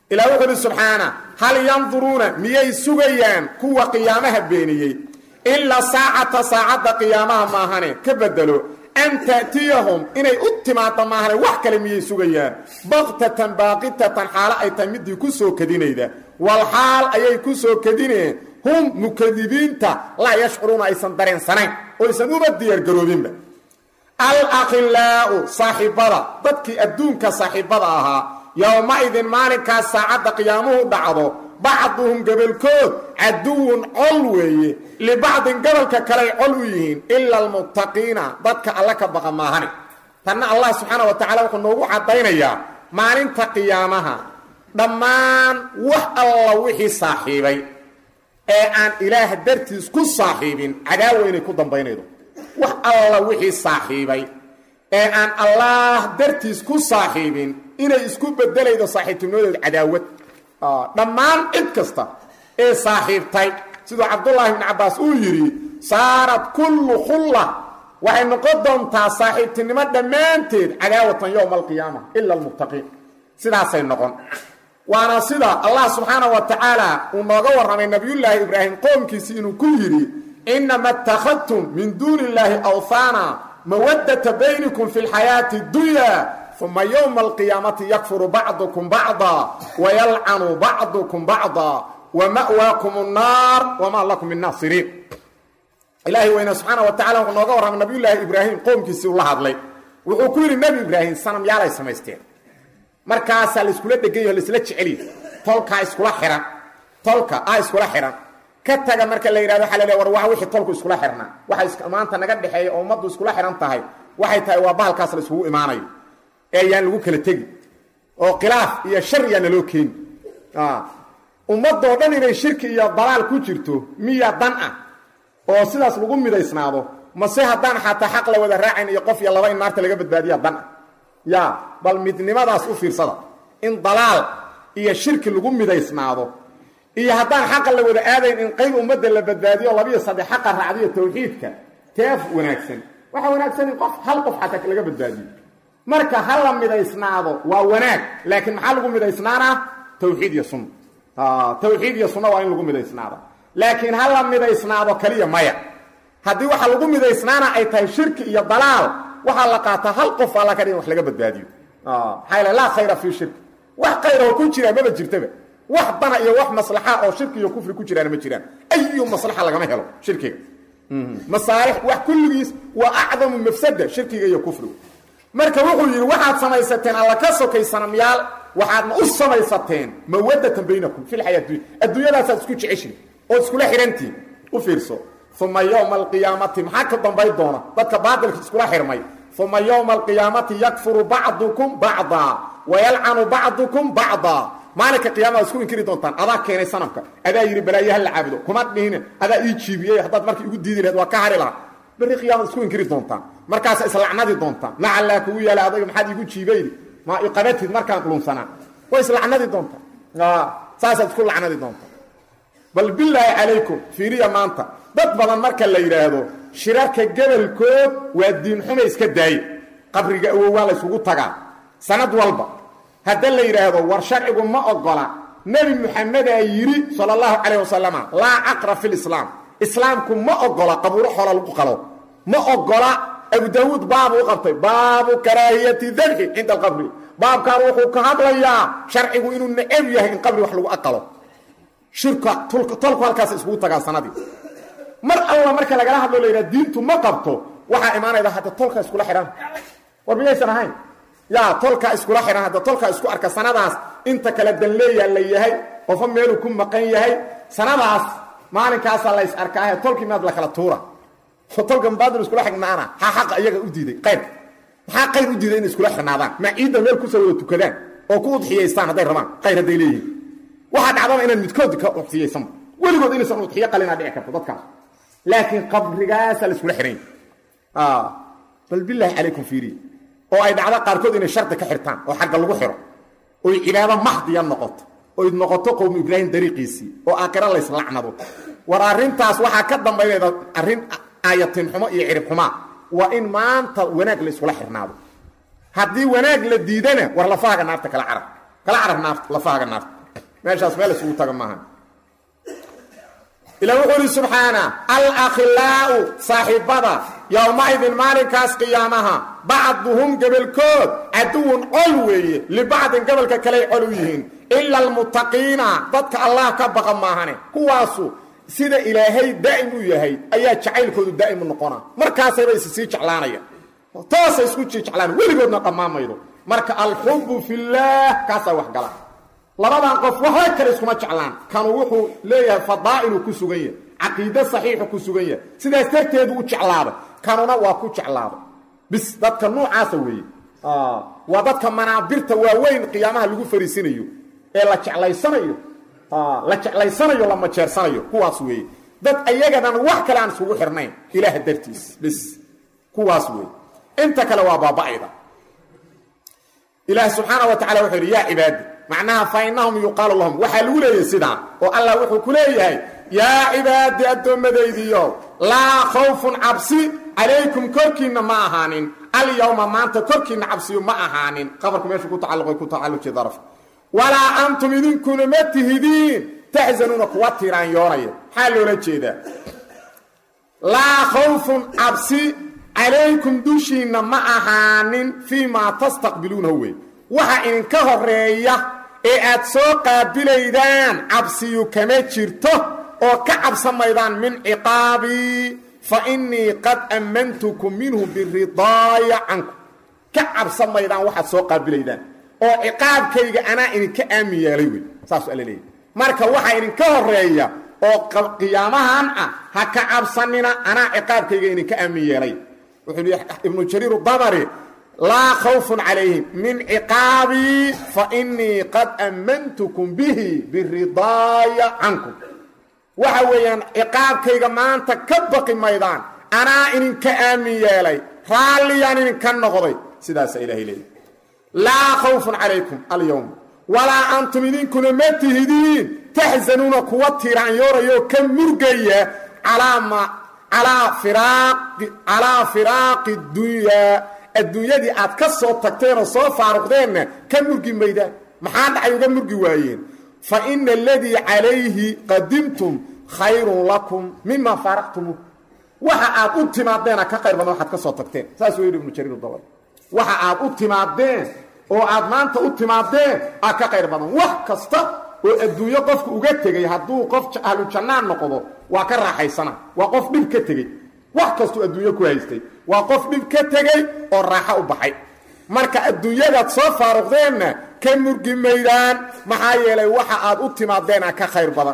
ilaa wuxuu uhi subxaana hal yanduruuna miyay sugayaan kuwa qiyaamaha beeniyey ilaa saacata saacadda qiyaamaha maahane ka bedelo an ta'tiyahum inay u timaado maahane wax kale miyay sugayaan baktatan baaqitatan xaalo ay tahay midii ku soo kadinayda wal xaal ayay ku soo kadineen hum mukadibiinta laa yashcuruuna aysan dareensanayn oo aysan uba diyaargaroobinba alakhilaa'u saaxiibada dadkii adduunka saaxiibada ahaa yowma-idin maalinkaas saacadda qiyaamuhu dhacdo bacduhum gobolkood caduwun col weeye libacdin gobolka kaley col u yihiin ila almuttaqiina dadka alla ka baqa maahane tanna allah subxaana wa tacala wuxuu noogu caddaynayaa maalinta qiyaamaha dhammaan wax alla wixii saaxiibay ee aan ilaah dartiis ku saaxiibin cadaawa inay ku dambaynaydo wax alla wixii saaxiibay ee aan allaah dartiis ku saaxiibin inay isku bedelaydo saaxiibtinimadooda cadaawad dhammaan cid kasta ee saaxiibtay siduu cabdullaahi bni cabbaas uu yidhi saarat kullu khulla waxay noqon doontaa saaxiibtinimo dhammaanteed cadaawatan yowma alqiyaama ila almuttaqiin sidaasay noqon waana sida allah subxaana wa tacaala uu nooga warramay nabiyullaahi ibraahim qoomkiisi inuu ku yidhi inama اtakhadtum min duuni اllaahi awhaana mawadata baynikum fi اlxayaati اdunya uma ywma alqiyaamati yakfuru bacdukum bacda wayalcanu bacdukum bacda wama'waakum الnaar wma lakum min naasiriin ilaahay weyne subxaana wa tacala wuxuu nooga warramay nabiyullaahi ibraahim qoomkiisii ula hadlay wuxuu ku yidhi nebi ibraahim sanamyaalay samaysteen markaasaa laiskula dhegan yaho laisla jeceliy tolkaa iskula xihan tolka a iskula xihan ka taga marka la yidhahdo waxa la war wa wixii tolku iskula xirnaa waxa maanta naga dhexeeya oo ummaddu iskula xihan tahay waxay tahay waa bahalkaas la iskugu imaanayo ee ayaan lagu kala tegi oo khilaaf iyo shar yaa naloo keeni ummadoo dhan inay shirki iyo dalaal ku jirto miya dan ah oo sidaas lagu midaysnaado mase haddaan xataa xaq la wada raacayn iyo qof iyo laba in naarta laga badbaadiya dan ah ya bal midnimadaas u fiirsada in dalaal iyo shirki lagu midaysnaado iyo haddaan xaqa la wada aadayn in qayb ummadda la badbaadiyo labiyo saddex xaqa raacdiyo tawxiidka teef wanaagsan waxaa wanaagsan in qof hal qof xataa laga badbaadiyo marka ha la midaysnaado waa wanaag laakiin maxaa lagu midaysnaanaa tawxiid iyo sunna tawxiid iyo sunna waa in lagu midaysnaado laakiin ha la midaysnaado kaliya maya haddii waxa lagu midaysnaana ay tahay shirki iyo dalaal waxaa la qaataa hal qof alla ka dhigin wax laga badbaadiyo maxaa yal laa khayra fii shirki wax khayraho ku jiraa maba jirtaba wax dana iyo wax maslaxa oo shirki iyo kufri ku jiraana ma jiraan ayu maslaxa lagama helo shirkiga masaalix wax kulligiis waa acdamu mafsada shirkiga iyo kufrigu marka wuxuu yidhi waxaad samaysateen alla ka sokay sanamyaal waxaadna u samaysateen mawadatan baynakum fi lxayaa dunya adduunyadaasaad isku jeceshin ood iskula xidhantiin u fiirso uma yowma alqiyaamati maxaa ka dambay doona dadka baatilka iskula xirmay uma yowma alqiyaamati yakfuru bacdukum bacdaa wayalcanu bacdukum bacdaa maalinka qiyamada isku inkiri doontaan adaa keenay sanamka adaa yidhi balaayo ha la caabudo kuma dhihine adaa ii jiibiyey haddaad markii igu diidi lahed waa ka hari lahaa berri qiyamada isku inkiri doontaan markaasa islacnadi doontaan nacallaa kugu yaala adayga maxaad iigu jiibaydi ma iqabatid markaan lunsanaa way islacnadi doontaan saasaad isku lacnadi doontaan bal bilaahi calaykum fiiriya maanta dad badan marka la yidhaahdo shirarka gebolkood waa diinxuma iska daaye qabriga awowaa la ysugu tagaa sanad walba hadda la yidhaahdo war sharcigu ma ogola nebi muxamedaa yidhi sala allahu calayh wasalama laa caqra fi lislaam islaamku ma ogola qabuuro xoola lagu qalo ma ogola abu daawuud baabu u qabtay baabu karaahiyati dabxi cinda alqabri baabkan wuxuu ka hadlayaa sharcigu inuu necab yahay in qabri wax lagu aqalo shirka tolku halkaas iskugu tagaa sanadii mar alla marka lagala hadlo la yidhaha diintu ma qabto waxaa imaanayda hadda tolka iskula xidhan war miyaysan ahayn yaa tolka iskula xidhan hadda tolka isku arka sanadaas inta kale danleeyaa la yahay qofo meeluu ku maqan yahay sanadaas maalinkaasaa la is arkaahe tolkii maad la kala tuura tolka baadil iskula xignaana ha xaqa iyaga u diiday qayr maxaa qayr u diiday inay iskula xirnaadaan ma ciidda meel kusoo wada tukadaan oo ku udxiyaystaan hadday rabaan qayr hadday leeyihiin waxaa dhacdaba inaan midkood ka udxiyaysanba weligood inaysan udxiyo qalinaa dhici karto dadkaas laakiin qabrigaasaa la iskula xihan bal bilaahi calaykum fiiriya oo ay dhacdo qaarkood inay shardi ka xirtaan oo xagga lagu xiro oy cibaado mahdiya noqoto oy noqoto qowmu ibraahim dariiqiisii oo aakhiro layslacnado war arrintaas waxaa ka dambaynayda arrin aayatin xumo iyo cirib xumaa waa in maanta wanaag la iskula xirnaado haddii wanaag la diidana war lafaaga naarta kala carab kala carab naarta lafaaga naarta meeshaas meel isugu taga maaha ila wuxuu ihi subxaana alakhilaa'u saaxiibada yowmaidin maalinkaas qiyaamaha bacduhum gebelkood caduwun col weeye libacdin gobolka kaley col u yihiin ila almuttaqiina dadka allah ka baqa maahane kuwaasu sida ilaahay daa'im u yahay ayaa jacaylkoodu daa'im u noqona markaasayba is sii jeclaanaya toosay isku sii jeclaan weligoodna dhammaanmaydo marka alxubu fillaah kaasaa wax gala labadan qof waxba kale iskuma jeclaan kanu wuxuu leeyahay fadaa'iluu ku sugan yahay caqiide saxiixu ku sugan yahay sidaas darteedu u jeclaaday kanuna waa ku jeclaaday bis dadka nuucaasa weeye waa dadka manaabirta waaweyn qiyaamaha lagu fariisinayo ee la jeclaysanayo la jeclaysanayo la majeersanayo kuwaas weeye dad ayagadan wax kale aan isugu xirnayn ilaah dartiis bis kuwaas weeye inta kale waa baaba'ayda ilaah subxaana wa tacala wuxuu yidhi yaa cibaadi macnaha fa innahum yuqaalu lahum waxaa lagu leeyahay sidaa oo allah wuxuu ku leeyahay yaa cibaadi addoommadaydiiyo laa khawfun cabsi calaykum korkiinna ma ahaanin alyawma maanta korkiinna cabsiyo ma ahaanin qabarku meeshuu ku tacalluqay ku tacalluji daraf walaa antum idinkuna ma tihidiin taxsanuuna kuwa tiraanyoonaya maxaa loola jeedaa laa khawfun cabsi calaykum dushiinna ma ahaanin fii maa tastaqbiluunahu wey waxa idinka horeeya ee aad soo qaabilaydaan cabsiyu kama jirto oo ka cabsamaydaan min ciqaabii fa innii qad ammantukum minhu biridaaya cankum ka cabsamaydaan waxaad soo qaabilaydaan oo ciqaabkayga anaa idinka aamin yeelay wey saasuu alla leeyahy marka waxaa idinka horeeya oo qiyaamahan ah ha ka cabsanina anaa ciqaabkayga idinka aamin yeelay wuxuu yidhi ibnu jariir dabari laa khawfun calayhim min ciqaabii fa innii qad ammantukum bihi biridaaya cankum waxa weeyaan ciqaabkayga maanta ka baqi maydaan anaa idinka aamin yeelay raalliyaan idinka noqday sidaasaa ilahay leeyahy laa khawfun calaykum alyowm walaa antum idinkuna ma tihidiin taxsanuuna kuwa tiraanyoorayoo ka murgaya calaa firaaqi dunyaa adduunyadii aad ka soo tagteenoo soo faaruqdeenna ka murgi maydaan maxaa dhacay uga murgi waayeen fa ina aladii calayhi qadimtum khayrun lakum mima faaraqtumu waxa aad u timaadeen ka qayr badan waxaad ka soo tagteen saas u yidhi ibnu jariir dabal waxa aad u timaadeen oo aad maanta u timaadeen aa ka qayr badan wax kasta oo adduunyo qofku uga tegey hadduu qof ahlu jannaan noqdo waa ka raaxaysana waa qof dhib ka tegey wax kastuu adduunyo ku haystay waa qof dhib ka tegey oo raaxo u baxay marka adduunyadaad soo faaruqdeenna ka murgi maydaan maxaa yeelay waxa aad u timaadeena ka khayr badan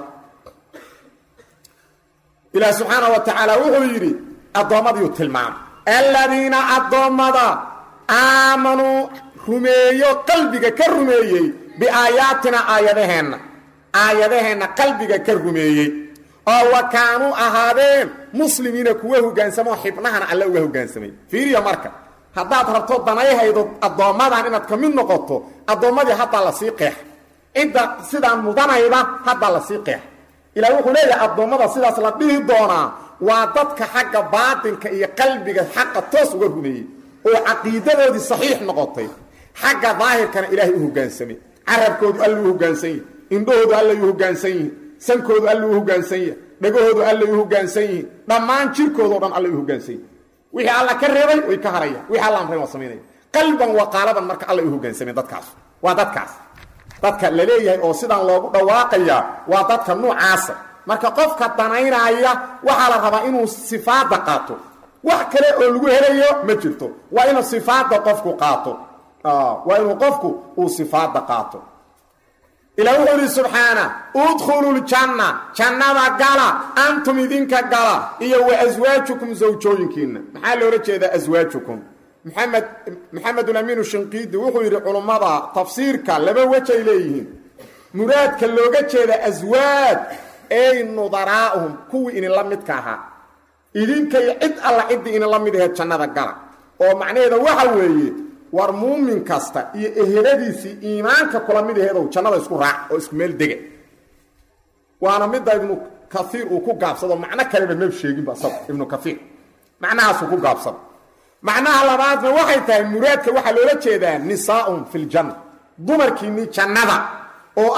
ilaah subxaana wa tacaala wuxuu yidhi addoommadiiu tilmaama aladiina addoommada aamanuu rumeeyo qalbiga ka rumeeyey biaayaatina aayadaheenna aayadaheenna qalbiga ka rumeeyey oo wa kaanuu ahaadeen muslimiina kuwa hogaansamoo xibnahana alle uga hogaansamay fiiriya marka haddaad rabto danayhaydo addoommadan inaad ka mid noqoto addoommadii haddaa lasii qeex cidda sidaan mudanayda haddaa lasii qeex ilaa wuxuu leeyahay addoommada sidaas la dhihi doonaa waa dadka xagga baatinka iyo qalbiga xaqa toos uga rumeeyey oo caqiidadoodii saxiix noqotay xagga daahirkana ilaahay u hogaansamay carabkoodu alla u hogaansan yihi indhahoodu allay u hogaansan yihiin sankoodu alla u hogaansan yahi dhagahoodu allay u hogaansan yihiin dhammaan jirkoodao dhan allay u hogaansan yihin wixii alla ka reebay way ka harayaan wixii alla amray waa samaynaya qalban waa qaalaban marka allay u hogaansameen dadkaas waa dadkaas dadka la leeyahay oo sidaan loogu dhawaaqaya waa dadka nuucaasa marka qofka danaynaya waxaa la rabaa inuu sifaadda qaato wax kale oo lagu helayo ma jirto waa inuu sifaadda qofku qaato waa inuu qofku uu sifaadda qaato ilaa wuxuu idhi subxaana udkhulu ljanna jannada gala antum idinka gala iyo wa aswaajukum zawjooyinkiinna maxaa loola jeedaa aswaajukum maxamed maxamedulamiinu shinqiidi wuxuu yidhi culummada tafsiirka laba wej ay leeyihiin muraadka looga jeeda aswaaj ey nudaraa'uhum kuwii idinla midka ahaa idinkay cid alla ciddii idinla mid aheed jannada gala oo macnaheeda waxa weeye war muumin kasta iyo eheladiisii iimaanka kula mid aheedow jannada isku raac oo isku meel dega waana midda ibnu kaiir uu ku gaabsado macno kaleba mab sheeginba isago ibnu kaiir macnahaasuu ku gaabsado macnaha labaadna waxay tahay muraadka waxaa loola jeedaa nisaaun fi ljanna dumarkiinni jannada oo ah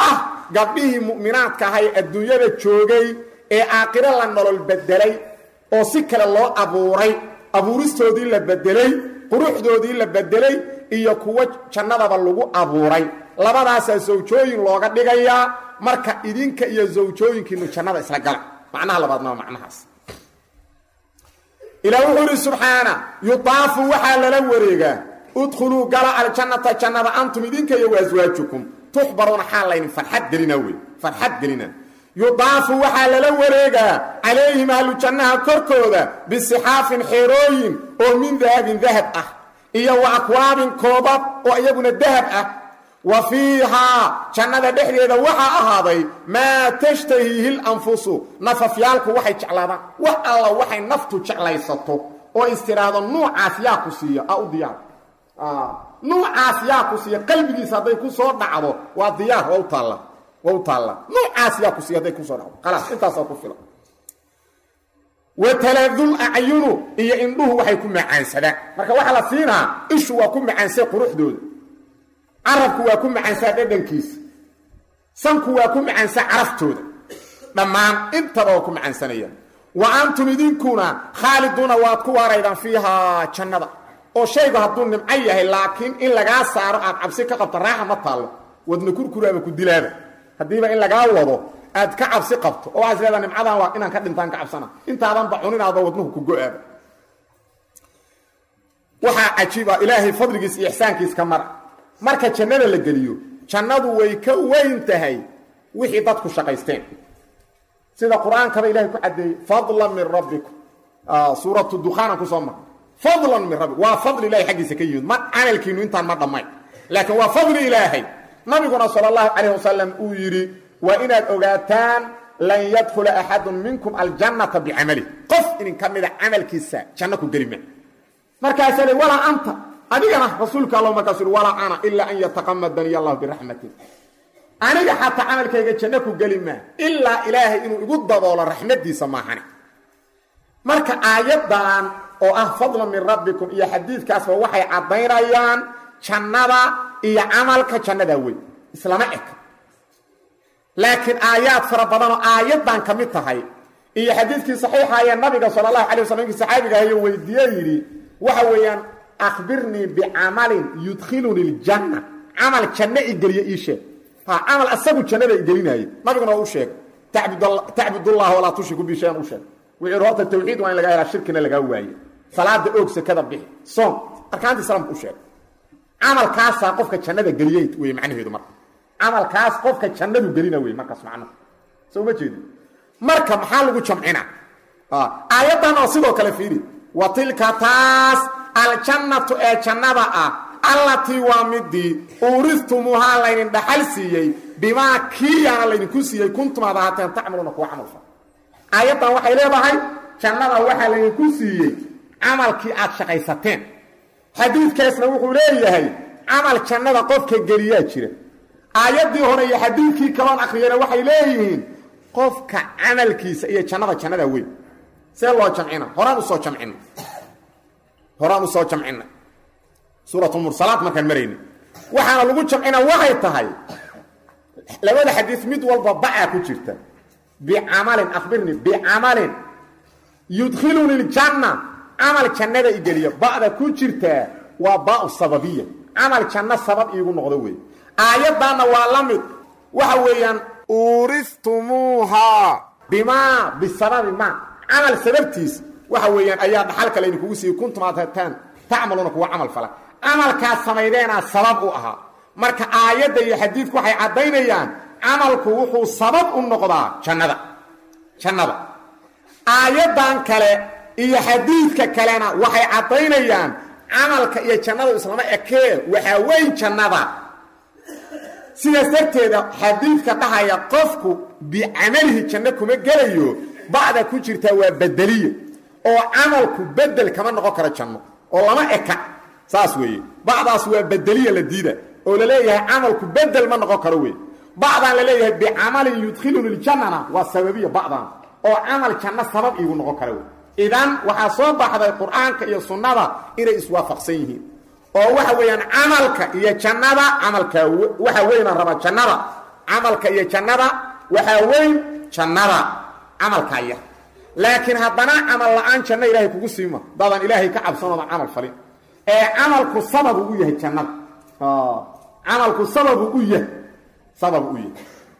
gabdhihii mu'minaadka ahay adduunyada joogay ee aakhiro la nolol bedelay oo si kale loo abuuray abuuristoodii la bedelay quruxdoodii la bedelay iyo kuwo jannadaba lagu abuuray labadaasaa sawjooyin looga dhigayaa marka idinka iyo sawjooyinkiinu jannada isla gala macnaha labaadna waa macnahaas ilaa wuxuu idhi subxaana yudaafu waxaa lala wareegaa udkhuluu gala aljannata jannada antum idinka iyo waaswaajukum tuxbaruuna xaal laydin farxad gelina wey farxad gelina yudaafu waxaa lala wareegaa calayhim ahlu jannaha korkooda bisixaafin xeerooyin oo min dahabin dahab ah iyo wa akwaabin koobab oo iyaguna dahab ah wa fiihaa jannada dhexdeeda waxaa ahaaday maa tashtahiihi lanfusu nafafyaalku waxay jeclaadaan wax alla waxay naftu jeclaysato oo istiraahdo nuucaas yaa ku siiya a u diyaar nuucaas yaa ku siiya qalbigiisa hadday ku soo dhacdo waa diyaar waa u taalla waa u taalla nuucaas yaa ku siiya hadday kusoo dhacdo khalaas intaasaa ku filan wataladul acyunu iyo indhuhu waxay ku macaansadaan marka waxaa la siinaa ishu waa ku macaansay quruxdooda carabku waa ku macaansaa dhadhankiisa sanku waa ku macaansaa caraftooda dhammaan intaba waa ku macaansanayaan wa antum idinkuna khaaliduuna waad ku waaraydaan fiihaa jannada oo shaygu hadduu nimco yahay laakiin in lagaa saaro aad cabsi ka qabto raaxa ma taallo wadna kurkuraaba ku dilaaba haddiiba in lagaa wado aad ka cabsi qabto oo waxaas leedaa nimcadan waa inaan ka dhintaan ka cabsana intaadanba cuninaadba wadnuhu ku go-aaba waxaa cajiiba ilaahay fadligiis iyo ixsaankiis ka mara marka jannada la geliyo jannadu way ka weyn tahay wixii dadku shaqaysteen sida qur-aankaba ilahay ku caddeeyey fadlan min rabbikum suuratu dukhaanan kusoo marnay fadlan min rabbikum waa fadli ilahay xaggiisa ka yimid ma camalkiinu intaan ma dhammayn laakiin waa fadli ilaahay nabiguna sala allahu calayh wasalam uu yidhi waa inaad ogaataan lan yadkhula axadun minkum aljannata bicamalih qof idinka mida camalkiisa janno ku geli ma markaasaa le walaa anta adigana rasuulka alla markaasu yhi walaa ana ilaa an yataqamadani allahu biraxmati aniga xataa camalkayga janno ku geli maa ilaa ilaahay inuu igu daboolo raxmadiisa maahane marka aayaddan oo ah fadlan min rabbikum iyo xadiidkaasba waxay caddaynayaan jannada iyo camalka jannada weyn islama eka laakiin aayaad fara badanoo aayaddan ka mid tahay iyo xadiidkii saxiixa ee nabiga sala allahu alay waslam inkii saxaabiga ahayo weydiiye yidhi waxa weeyaan akhbirnii bicamalin yudkhiluni ljanna camal janno igeliye ii sheeg ha camal asagu jannada igelinaaye nabiguna waa u sheegay tacbudullaha walaa tushriku bi shayan u sheeg wuxuu horta tawxiid waa in lagaa helaa shirkina lagaa waaye salaada oog sekada bixi soom arkaantii islaamka u sheeg camalkaasaa qofka jannada geliyey wey macnaheedu marka camalkaas qofka jannadu gelina wey markaas macnuhu soo ma jeedi marka maxaa lagu jamcina aayaddan oo sidoo kale fiiri wa tilka taas aljannatu ee jannada ah allatii waa midii uuristumuuhaa laydin dhaxal siiyey bimaa kiiyaana laydinku siiyey kuntum aad ahaateen tacmaluuna kuwa camal fal aayaddan waxay leedahay jannada waxaa laydinku siiyey camalkii aad shaqaysateen xadiidkaasna wuxuu leeyahay camal jannada qofka geliyaa jira aayaddii hore iyo xadiidkii kaloon akhriyana waxay leeyihiin qofka camalkiisa iyo jannada jannada weyn see loo jamcina horaan usoo jamcina horaan usoo jamcina suuratumursalaad markaan marayna waxaana lagu jamcina waxay tahay labada xadiis mid walba bacaa ku jirta bicamalin akhbirni bicamalin yudkhiluni ljanna camal jannada igeliya ba'da ku jirtaa waa baau sababiya camal janno sabab iigu noqdo wey aayaddaanna waa la mid waxa weeyaan uuriftumuuhaa bimaa bisababi maa camal sababtiis waxa weeyaan ayaa dhaxalka laydinkugu siiyey kuntum aad hataan tacmaluuna kuwa camal fala camalkaas samaydeenaa sabab u ahaa marka aayadda iyo xadiidku waxay caddaynayaan camalku wuxuu sabab u noqdaa jannada jannada aayaddan kale iyo xadiidka kalena waxay caddaynayaan camalka iyo jannadu islama ekee waxaa weyn jannada sidaas darteeda xadiidka dhahaya qofku bicamalihi janno kuma gelayo bacda ku jirtaa waa bedeliye oo camalku bedel kama noqon karo janno oo lama eka saas weeye bacdaas waa bedeliya la diida oo la leeyahay camalku bedel ma noqon karo wey bacdaan la leeyahay bicamalin yudkhiluni ljannana waa sababiya bacdan oo camal janno sabab iigu noqon kara wey idan waxaa soo baxday qur-aanka iyo sunnada inay iswaafaqsan yihiin oo waxa weeyaan camalka iyo jannada camalka waxa weynaan rabaa jannada camalka iyo jannada waxaa weyn jannada camalkaa yar laakiin haddana camal la-aan janno ilaahay kugu siima dadan ilaahay ka cabsanoodan camal falin ee camalku sababu u yahay jannada camalku sababu u yahay sababu u yahay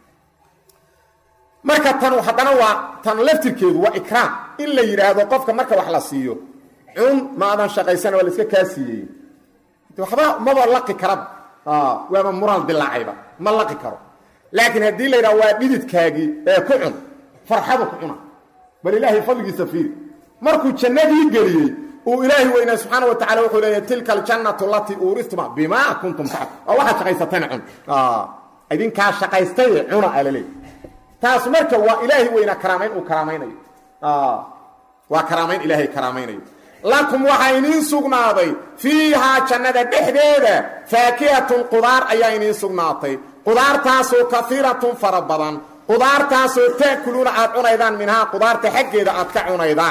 marka tan haddana waa tan laftirkeedu waa ikraam in la yidhaahdo qofka marka wax la siiyo cun ma adan shaqaysana waa la iska kaa siiyey waxba maba laqi karaba waaba mural dilaacayba ma laqi karo laakiin haddii la yidhaha waa dhididkaagii ee ku cun farxadu ku cuna bal ilaahay fadligiisa fiiri markuu jannadii geliyey uu ilaahi weynaa subxaana wa tacala wuxuu leeyahy tilka aljannatu alatii uuristuma bimaa kuntum tacb waa waxaad shaqaysateen cun idinkaa shaqaystaye cuna aa laleey taas marka waa ilaahi weynaa karaamayn uu karaamaynayo waa karaamayn ilaahay karaamaynayo lakum waxaa iniin sugnaaday fiihaa jannada dhexdeeda faakihatun qudaar ayaa iniin sugnaatay qudaartaasoo kaiiratun fara badan qudaartaasoo ta'kuluuna aad cunaydaan minhaa qudaarta xaggeeda aad ka cunaydaan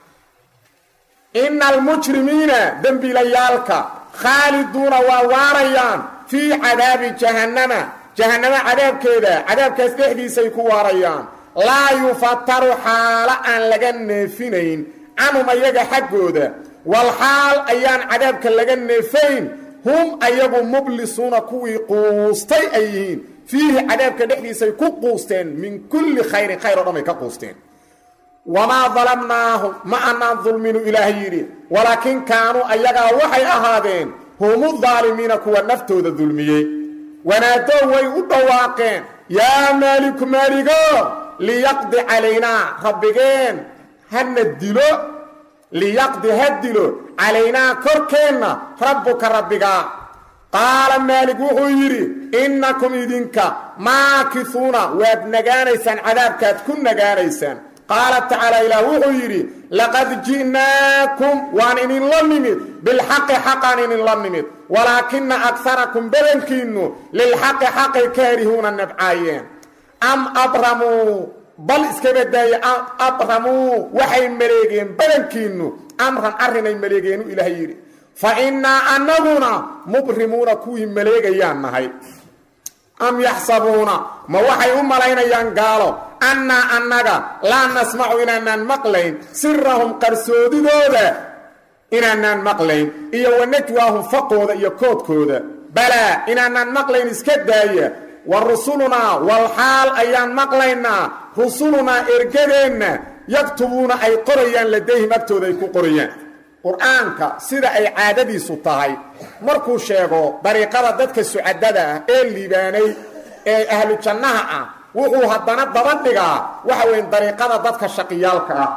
ina almujrimiina dembiilayaalka khaaliduuna waa waarayaan fii cadaabi jahannama jahannamo cadaabkeeda cadaabkaas dhexdiisay ku waarayaan laa yufataru xaalo aan laga neefinayn canhum ayaga xaggooda wal xaal ayaan cadaabka laga neefayn hum ayagu mublisuuna kuwii quustay ay yihiin fiihi cadaabka dhexdiisay ku quusteen min kulli khayrin khayr o dhan bay ka quusteen wamaa dalamnaahum ma anaan dulminu ilaahay yidhi walaakin kaanuu ayagaa waxay ahaadeen humu daalimiina kuwa naftooda dulmiyey wanaadow way u dhawaaqeen yaa maaliku maaligo liyaqdi calaynaa rabbigeen hana dilo liyaqdi ha dilo calaynaa korkeenna rabbuka rabbigaa qaala maalig wuxuu yidhi innakum idinka maakisuuna waad nagaanaysaan cadaabkaad ku nagaanaysaan qaala tacaala ilaah wuxuu yidhi laqad ji'naakum waan idinla nimid bilxaqi xaqaan idinla nimid walaakina agsarakum badankiinnu lilxaqi xaqay kaarihuuna nabcaayeen am abramuu bal iska badaaye abramuu waxay maleegeen badankiinnu amran arrinay maleegeenu ilaahay yidhi fa innaa annaguna mubrimuuna kuwii maleegayaan nahay am yaxsabuuna ma waxay u malaynayaan gaalo annaa annaga laa nasmacu inaanaan maqlayn sirahum qarsoodidooda inaanaan maqlayn iyo wanajwaahum faqooda iyo koodkooda balaa inaanaan maqlayn iska daaya wa rusulunaa wal xaal ayaan maqlaynaa rusulunaa ergadeenna yaktubuuna ay qorayaan ladayhim agtooda ay ku qorayaan qur-aanka sida ay caadadiisu tahay markuu sheego dariiqada dadka sucadada ah ee liibaanay ee ahlu jannaha ah wuxuu haddana daba dhigaa waxa weyn dariiqada dadka shaqiyaalka ah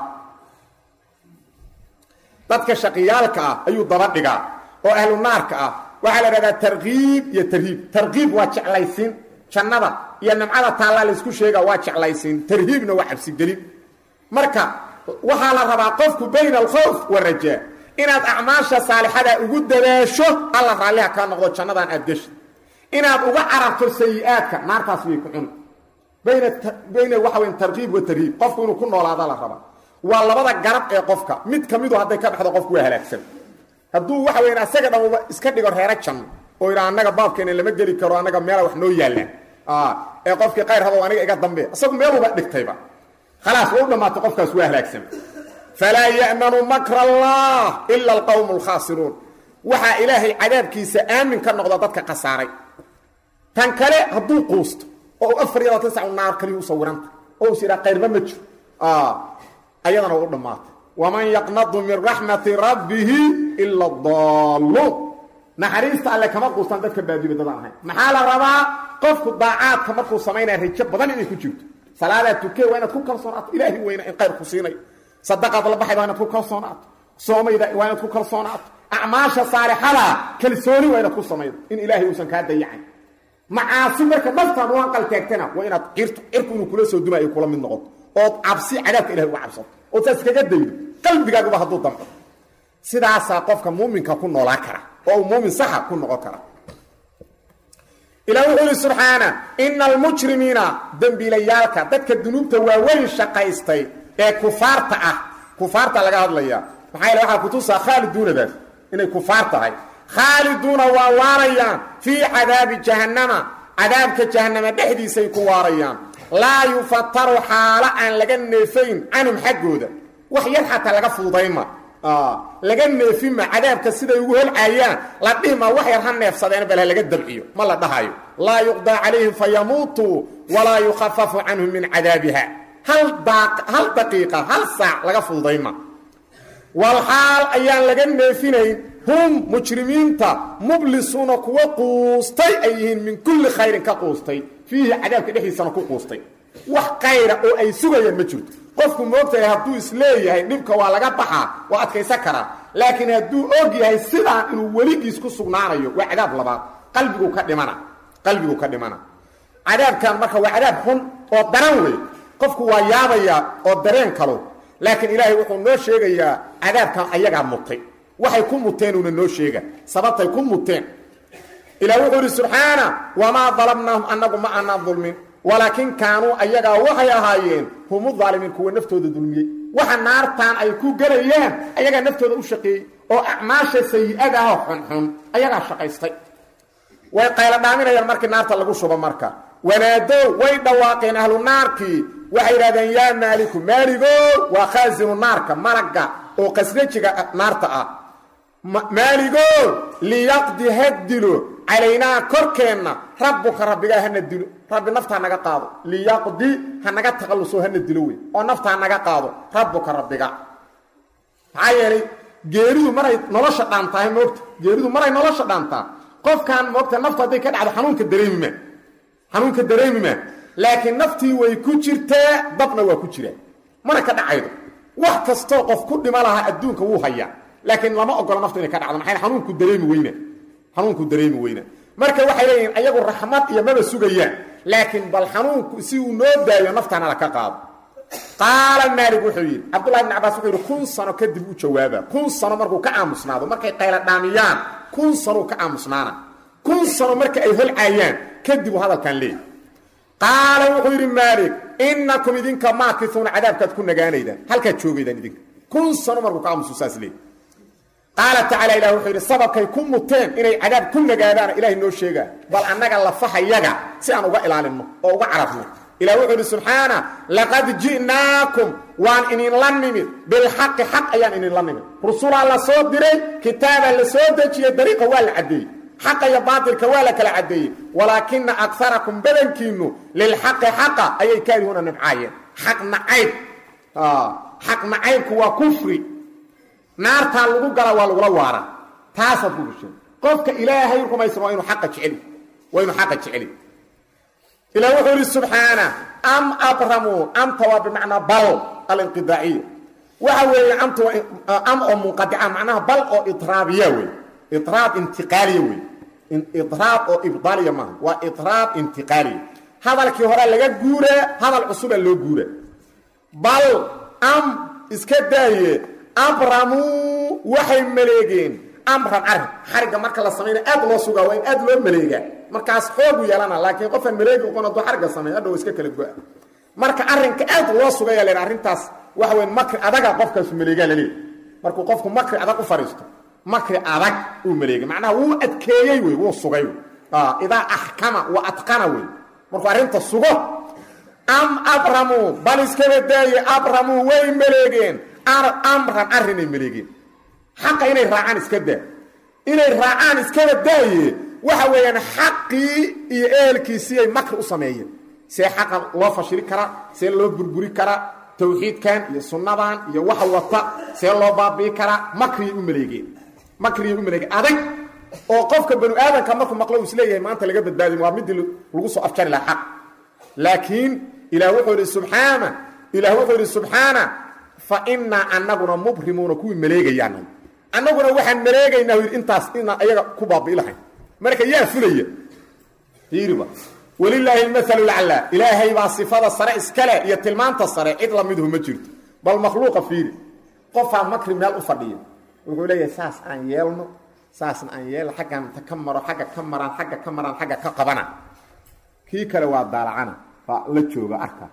dadka shaqiyaalka ah ayuu daba dhigaa oo ahlu naarka ah waxaa la dhahdaa tarkiib iyo tarhiib tarkiib waa jeclaysiin jannada iyo nimcada taallaa laysku sheega waa jeclaysiin tarhiibna waa cabsigelin marka waxaa la rabaa qofku bayna alkhowf warajaa inaad acmaasha saalixada ugu dadaasho alla raalliha kaa noqdo jannadan aad geshi inaad uga cararto sayi-aadka naartaas way ku cuni bayna bayna waxa weyn tarkiib wa tarhiib qofku inuu ku noolaada la rabaa waa labada garab ee qofka mid ka midu hadday ka baxdo qofku waa halaagsan hadduu waxa weyn asaga dhamaba iska dhigo reero janno oo idhaa annaga baabkeena lama geli karo annaga meela wax noo yaallaan ee qofkii qayr rabo aniga iga dambe isagu meeluba dhigtayba khalaas waa u dhammaatay qofkaas waa halaagsan falaa ya'manu makra allah ila alqowmu alkhaasiruun waxaa ilaahay cadaabkiisa aamin ka noqda dadka khasaaray tan kale hadduu quusto oo u afar iyo labaatan sac naar kaliya u sawiranta oo is yidhaa qayrba ma jiro ayadana waa u dhammaatay waman yaqnadu min raxmati rabbihi ila adaalluun naxariista alle kama quustaan dadka baadiba dadaan ahayn maxaa la rabaa qofku daacaadka markuu samaynaya rajo badan inay ku jirto salaadaa tukee waa inaad ku kalsoonaato ilaahi weyna in qayr ku siinayo sadaqaad la baxay waa inaad ku kalsoonaato soomayda waa inaad ku kalsoonaato acmaasha saalixada kalsooni waa inaad ku samaydo in ilaahay uusan kaa dayacayn macaasi marka naftaad u hanqaltaagtana waa inaad cirtu cirku inuu kula soo dumaayo kula mid noqoto ood cabsi cadaabka ilahay uga cabsato ood saas kaga daydo qalbigaaguba hadduu damco sidaasaa qofka muuminka ku noolaan kara oo uu muumin saxa ku noqon kara ilaah wuxuu ihi subxaana ina almujrimiina dembiilayaalka dadka dunuubta waaweyn shaqaystay ee kufaarta ah kufaarta laga hadlaya maxaa yale waxaa kutusaa khaaliduunadaas inay kufaar tahay khaaliduuna waa waarayaan fii cadaabi jahannama cadaabka jahannama dhexdiisay ku waarayaan laa yufataru xaalo aan laga neefayn canhum xaggooda wax yar xataa laga fududayma laga neefima cadaabka siday ugu holcaayaan la dhihima wax yar ha neefsadeen bal ha laga dabciyo ma la dhahayo laa yuqdaa calayhim fayamuutuu walaa yukhafafu canhum min cadaabiha hal daqiiqa hal saac laga fududayma walxaal ayaan laga neefinayn hum mujrimiinta mublisuuna kuwa quustay ay yihiin min kulli khayrin ka quustay fiihi cadaabka dhexdiisana ku quustay wax kayra oo ay sugayaan ma jirto qofku moogtahay hadduu isleeyahay dhibka waa laga baxaa waa adkaysan karaa laakiin hadduu og yahay sidaan inuu weligiis ku sugnaanayo waa cadaab labaad qalbigu ka dhimana qalbigu ka dhimana cadaabkan marka waa cadaab xun oo daran wey qofku waa yaabayaa oo dareen kalo laakiin ilaahay wuxuu noo sheegayaa cadaabkan ayagaa mutay waxay ku muteen uuna noo sheega sababtay ku muteen ilah wuxuu idhi subxaana wamaa dalabnaahum annagu ma aanaan dulmin walaakin kaanuu ayagaa waxay ahaayeen humu daalimiin kuwa naftooda dulmiyey waxa naartaan ay ku gelayaan ayagaa naftooda u shaqeeyey oo acmaasha sayi-ada ah xunxun ayagaa shaqaystay way qaylo dhaaminayaan markii naarta lagu shubo marka wanaadow way dhawaaqeen ahlu naarkii waxay yidhahdeen yaa maaliku maaligo waa khaasinu naarka malagga oo qasrajiga naarta ah maaligo liyaqdi ha dilo calaynaa korkeenna rabbuka rabbigaa hana dilo rabbi naftaa naga qaado liyaqdi ha naga taqalluso hana dilo wey oo naftaa naga qaado rabbuka rabbiga maxaa yeelay geeridu maray nolosha dhaantahay moogta geeridu maray nolosha dhaantaa qofkan moogta naftu hadday ka dhacdo xanuunka dareemima xanuunka dareemima laakiin naftii way ku jirtaa dabna waa ku jiraa mana ka dhacaydo wax kastoo qof ku dhima lahaa adduunka wuu hayaa laakiin lama ogola naftu inay ka dhacdo maxay xanuunku dareemi weyna xanuunku dareemi weyna marka waxay leeyihiin ayagu raxmad iyo maba sugayaan laakiin bal xanuunku si uu noo daayo naftaana la ka qaado qaala maalig wuxuu yidhi cabdullahi ibn cabaas wuxuu yidhi kun sano kadib u jawaaba kun sano markuu ka aamusnaado markay qayla dhaamiyaan kun sanouu ka aamusnaana kun sano marka ay holcaayaan kadib uu hadalkan leeyahy qaala wuxuu yidhi maalig innakum idinka maakisuuna cadaabkaad ku nagaanaydaan halkaad joogaydaan idinka kun sano markuu ka aamusu saas leey qaala tacaala ilah wuxuu yidhi sababkay ku muteen inay cadaab ku nagaadaana ilahay noo sheegaa bal annaga lafahayaga si aan uga ilaalinno oo uga carabno ilah wuxuu yidhi subxaana laqad ji'naakum waan idinla nimid bilxaqi xaq ayaan idinla nimid rusulaa la soo diray kitaabaa la soo dejiyey dariiqa waa la caddeeyey xaqa iyo baatilka waa la kala caddeeyey walaakina akarakum badankiinnu lilxaqi xaqa ayay kaarihuuna nibcaayeen xaq nacayb xaq nacaybku waa kufri naartaa lagu gala waa lagula waara taasaad ku gasheen qofka ilaahay rumaysan waa inuu aqa jeceli waa inuu xaqa jeceli ilah wuxuu yidhi subxaana am abramuu amta waa bimacnaa bal alinqidaaciya waxa weeye amta am oo munqadica macnaha bal oo idraabiya wey idraab intiqaaliya wey idraab oo ibdaaliya maaha waa idraab intiqaaliya hadalkii hore laga guuraa hadal cusuba loo guura bal am iska daaye abramuu waxay maleegeen amran arrin xarigga marka la samayna aad loo sugaa waa in aad loo maleegaa markaas xoogu yeelana laakiin qofaan maleegi oqon hadduu xarigga sameeyo hadhow iska kala go-a marka arrinka aad loo sugaya len arrintaas waxa weyn makri adaga qofkaasu maleegaa laleeyahy markuu qofku makri adag u fadhiisto makri adag uu maleegay macnaha wuu adkeeyey wey wuu sugay idaa axkama wa adqana wey markuu arrinta sugo am abramuu bal iskaba daaye abramuu way maleegeen amran arrinay maleegeen xaqa inay raacaan iska daa inay raacaan iskaba daaye waxa weeyaan xaqii iyo ehelkiisiiyay makri u sameeyeen see xaqa loo fashili karaa see loo burburi karaa tawxiidkan iyo sunnadan iyo waxa wata see loo baabi'i karaa makriyay u maleegeen makriyay u maleegeen adag oo qofka banu aadamka markuu maqlo uu isleeyahay maanta laga badbaadin waa midii lagu soo afjari lahaa xaq laakiin ilaah wuxuu yidhi subxaana ilaah wuxuu yidhi subxaana fa innaa annaguna mubrimuuna kuwii maleegayaan annaguna waxaan maleegaynaa yidhi intaas inaan ayaga ku baabi'i lahayn marka yaa fulaya fiiriba walilaahi almathalu laclaa ilaahay baa sifada sare iskale iyo tilmaanta sare cid lamiduhu ma jirto bal makhluuqa fiiri qofaa makri meel u fadhiya wuxuu leeyahay saas aan yeelno saasna aan yeelno xaggan ta ka maro xagga ka maraan xagga ka maraan xagga ka qabana kii kale waa daalacana waa la jooga arka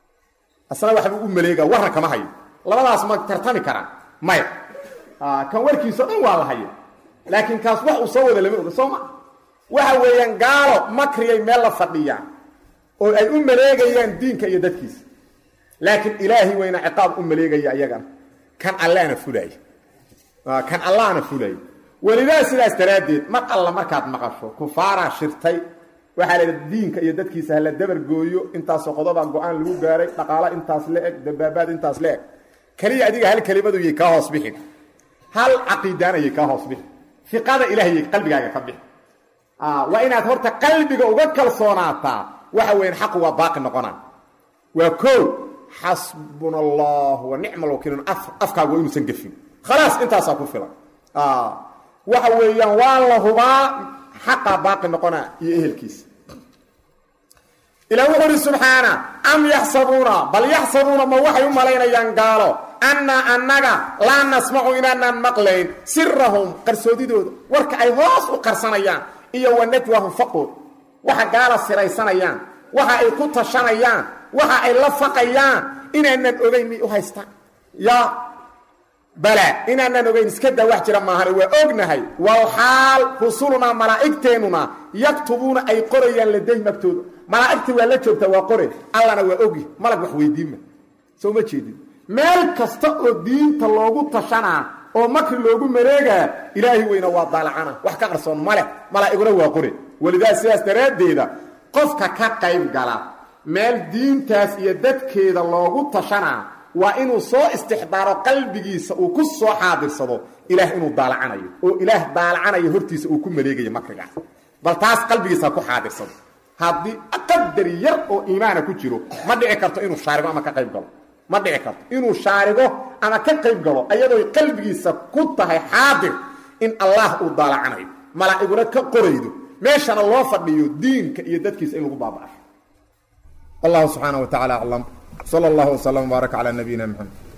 asna waxbuu u maleega warran kama hayo labadaas ma tartami karaan maya kan warkiisao dhan waa la haya laakiin kaas wax uu soo wada lama oga soo ma waxa weeyaan gaalo makriyay meel la fadhiyaan oo ay u maleegayaan diinka iyo dadkiisa laakiin ilaahi weyna ciqaab u maleegaya iyagana kan allaana fulaya kan allahna fulaya welidaa sidaas daraaddeed mar alla markaad maqasho kufaaraa shirtay waxaa la yidhi diinka iyo dadkiisa hala dabargooyo intaasoo qodobaa go-aan lagu gaaray dhaqaalo intaas la eg dabaabaad intaas la eg keliya adiga hal kelimadu yay kaa hoos bixin hal caqiidaanayay kaa hoos bixin fiqada ilaahiyay qalbigaaga ka bixin waa inaad horta qalbiga uga kalsoonaataa waxa weyan xaqu waa baaqi noqonaa waa koo xasbuna allah wa nicma alwakiilun afkaagu waa inuusan gefin khalaas intaasaa ku filan waxa weeyaan waa la hubaa xaqaa baaqi noqonaa iyo ehelkiisa ilah wuxuu uhi subxaana am yaxsabuuna bal yaxsabuuna ma waxay u malaynayaan gaalo annaa annaga laa nasmacu inaanaan maqlayn sirahum qarsoodidooda warka ay hoos u qarsanayaan iyo wa najwahum faqood waxa gaala siraysanayaan waxa ay ku tashanayaan waxa ay la faqayaan inaanan ogayn may u haystaan ya bala inaanan ogayn iska daa wax jira maahane waa ognahay wal xaal rusulunaa malaa'igteennuna yaktubuuna ay qorayaan ladayhim agtooda malaa'igtii waa la joogtaa waa qore allana waa ogi malag wax weydiinma soo ma jeedin meel kasta oo diinta loogu tashanaa oo makri loogu mareegaa ilaahi weyna waa daalacana wax ka qarsoon maleh malaa'iguna waa qore welidaa sidaas daraaddeeda qofka ka qayb gala meel diintaas iyo dadkeeda loogu tashanaa waa inuu soo istixdaaro qalbigiisa uu ku soo xaadirsado ilaah inuu daalacanayo oo ilaah daalacanayo hortiisa uu ku maleegayo makrigaas bal taas qalbigiisa ku xaadirsado haddii qadar yar oo iimaana ku jiro ma dhici karto inuu shaarigo ama ka qayb galo ma dhici karto inuu shaarigo ama ka qayb galo ayadooy qalbigiisa ku tahay xaadir in allah uu daalacanayo malaa'iguna ka qoraydo meeshana loo fadhiyo diinka iyo dadkiisa in lagu baaba'asho allahu subxaana wa tacala aclam sala allahu wslam wbaarak calaa nabiyina mxamed